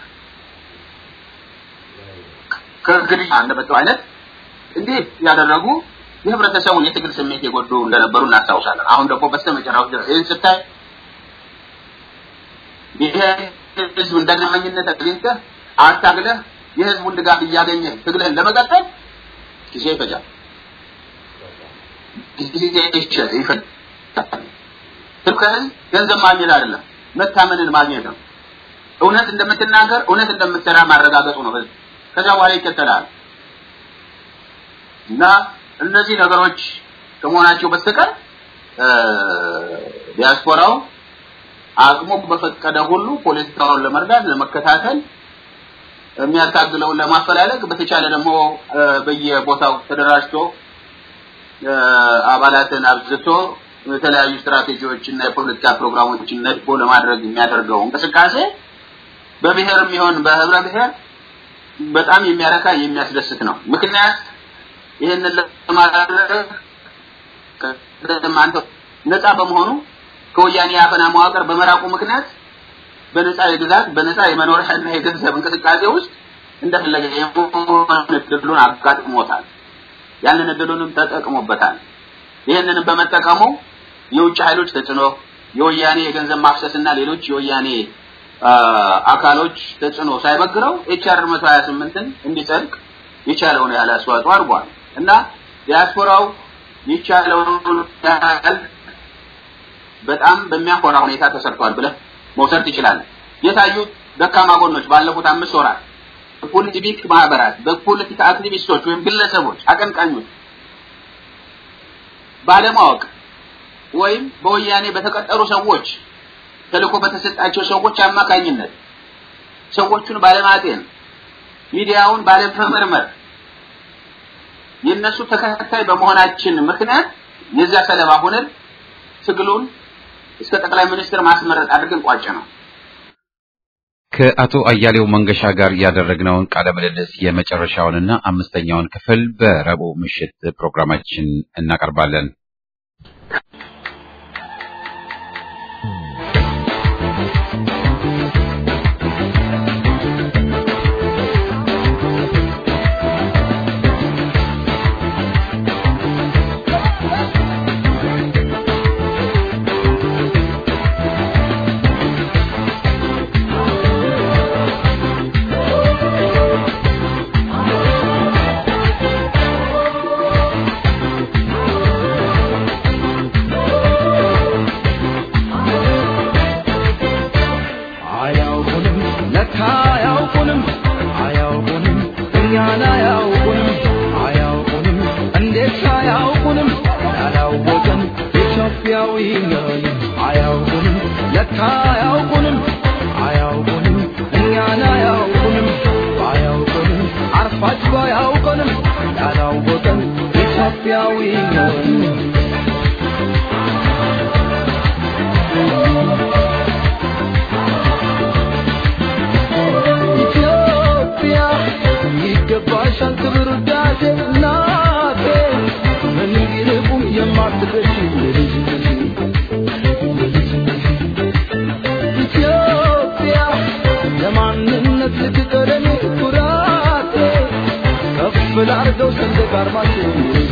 ከግድያ እንደመጣው አይነት እንዲህ ያደረጉ የህብረተሰቡን የትግል ስሜት የጎዱ እንደነበሩ እናስታውሳለን። አሁን ደግሞ በስተመጨረሻው ድረስ ይህን ስታይ ይሄ ህዝብ እንደናመኝነት አግኝተህ አታግለህ የህዝቡን ድጋፍ እያገኘ ትግልህን ለመቀጠል ጊዜ ይፈጃል። ጊዜ ይፈጃል። ትልከህን ገንዘብ ማግኘት አይደለም፣ መታመንን ማግኘት ነው። እውነት እንደምትናገር እውነት እንደምትሰራ ማረጋገጡ ነው ህዝብ። ከዛ በኋላ ይከተላል እና እነዚህ ነገሮች ከመሆናቸው በስተቀር ዲያስፖራው አቅሙ በፈቀደ ሁሉ ፖለቲካውን ለመርዳት ለመከታተል የሚያታግለውን ለማፈላለግ በተቻለ ደግሞ በየቦታው ተደራጅቶ አባላትን አብዝቶ የተለያዩ ስትራቴጂዎች እና የፖለቲካ ፕሮግራሞችን ነድፎ ለማድረግ የሚያደርገው እንቅስቃሴ በብሔርም ይሆን በህብረ ብሔር በጣም የሚያረካ የሚያስደስት ነው። ምክንያት ይህንን ለማድረግ አንተ ነፃ በመሆኑ ከወያኔ የአፈና መዋቅር በመራቁ ምክንያት በነፃ የግዛት በነፃ የመኖሪያና የገንዘብ እንቅስቃሴ ውስጥ እንደፈለገ የመሆን እድሉን አጋጥሞታል። ያንን እድሉንም ተጠቅሞበታል። ይህንንም በመጠቀሙ የውጭ ኃይሎች ተጽዕኖ፣ የወያኔ የገንዘብ ማፍሰስና ሌሎች የወያኔ አካሎች ተጽዕኖ ሳይበግረው ኤችአር 128ን እንዲጸድቅ የቻለውን ያህል አስተዋጽኦ አድርጓል እና ዲያስፖራው የቻለውን ያህል በጣም በሚያኮራ ሁኔታ ተሰርቷል ብለህ መውሰድ ትችላለህ። የታዩት ደካማ ጎኖች ባለፉት አምስት ወራት በፖለቲክ ማህበራት፣ በፖለቲካ አክቲቪስቶች ወይም ግለሰቦች፣ አቀንቃኞች ባለማወቅ ወይም በወያኔ በተቀጠሩ ሰዎች ተልእኮ በተሰጣቸው ሰዎች አማካኝነት ሰዎቹን ባለማጤን ሚዲያውን ባለመመርመር የነሱ ተከታይ በመሆናችን ምክንያት የዚያ ሰለባ ሆነን ትግሉን እስከ ጠቅላይ ሚኒስትር ማስመረጥ አድርገን ቋጭ ነው። ከአቶ አያሌው መንገሻ ጋር ያደረግነውን ቃለ ምልልስ የመጨረሻውንና አምስተኛውን ክፍል በረቡዕ ምሽት ፕሮግራማችን እናቀርባለን። ላርገው ሰንደቅ ዓርማችን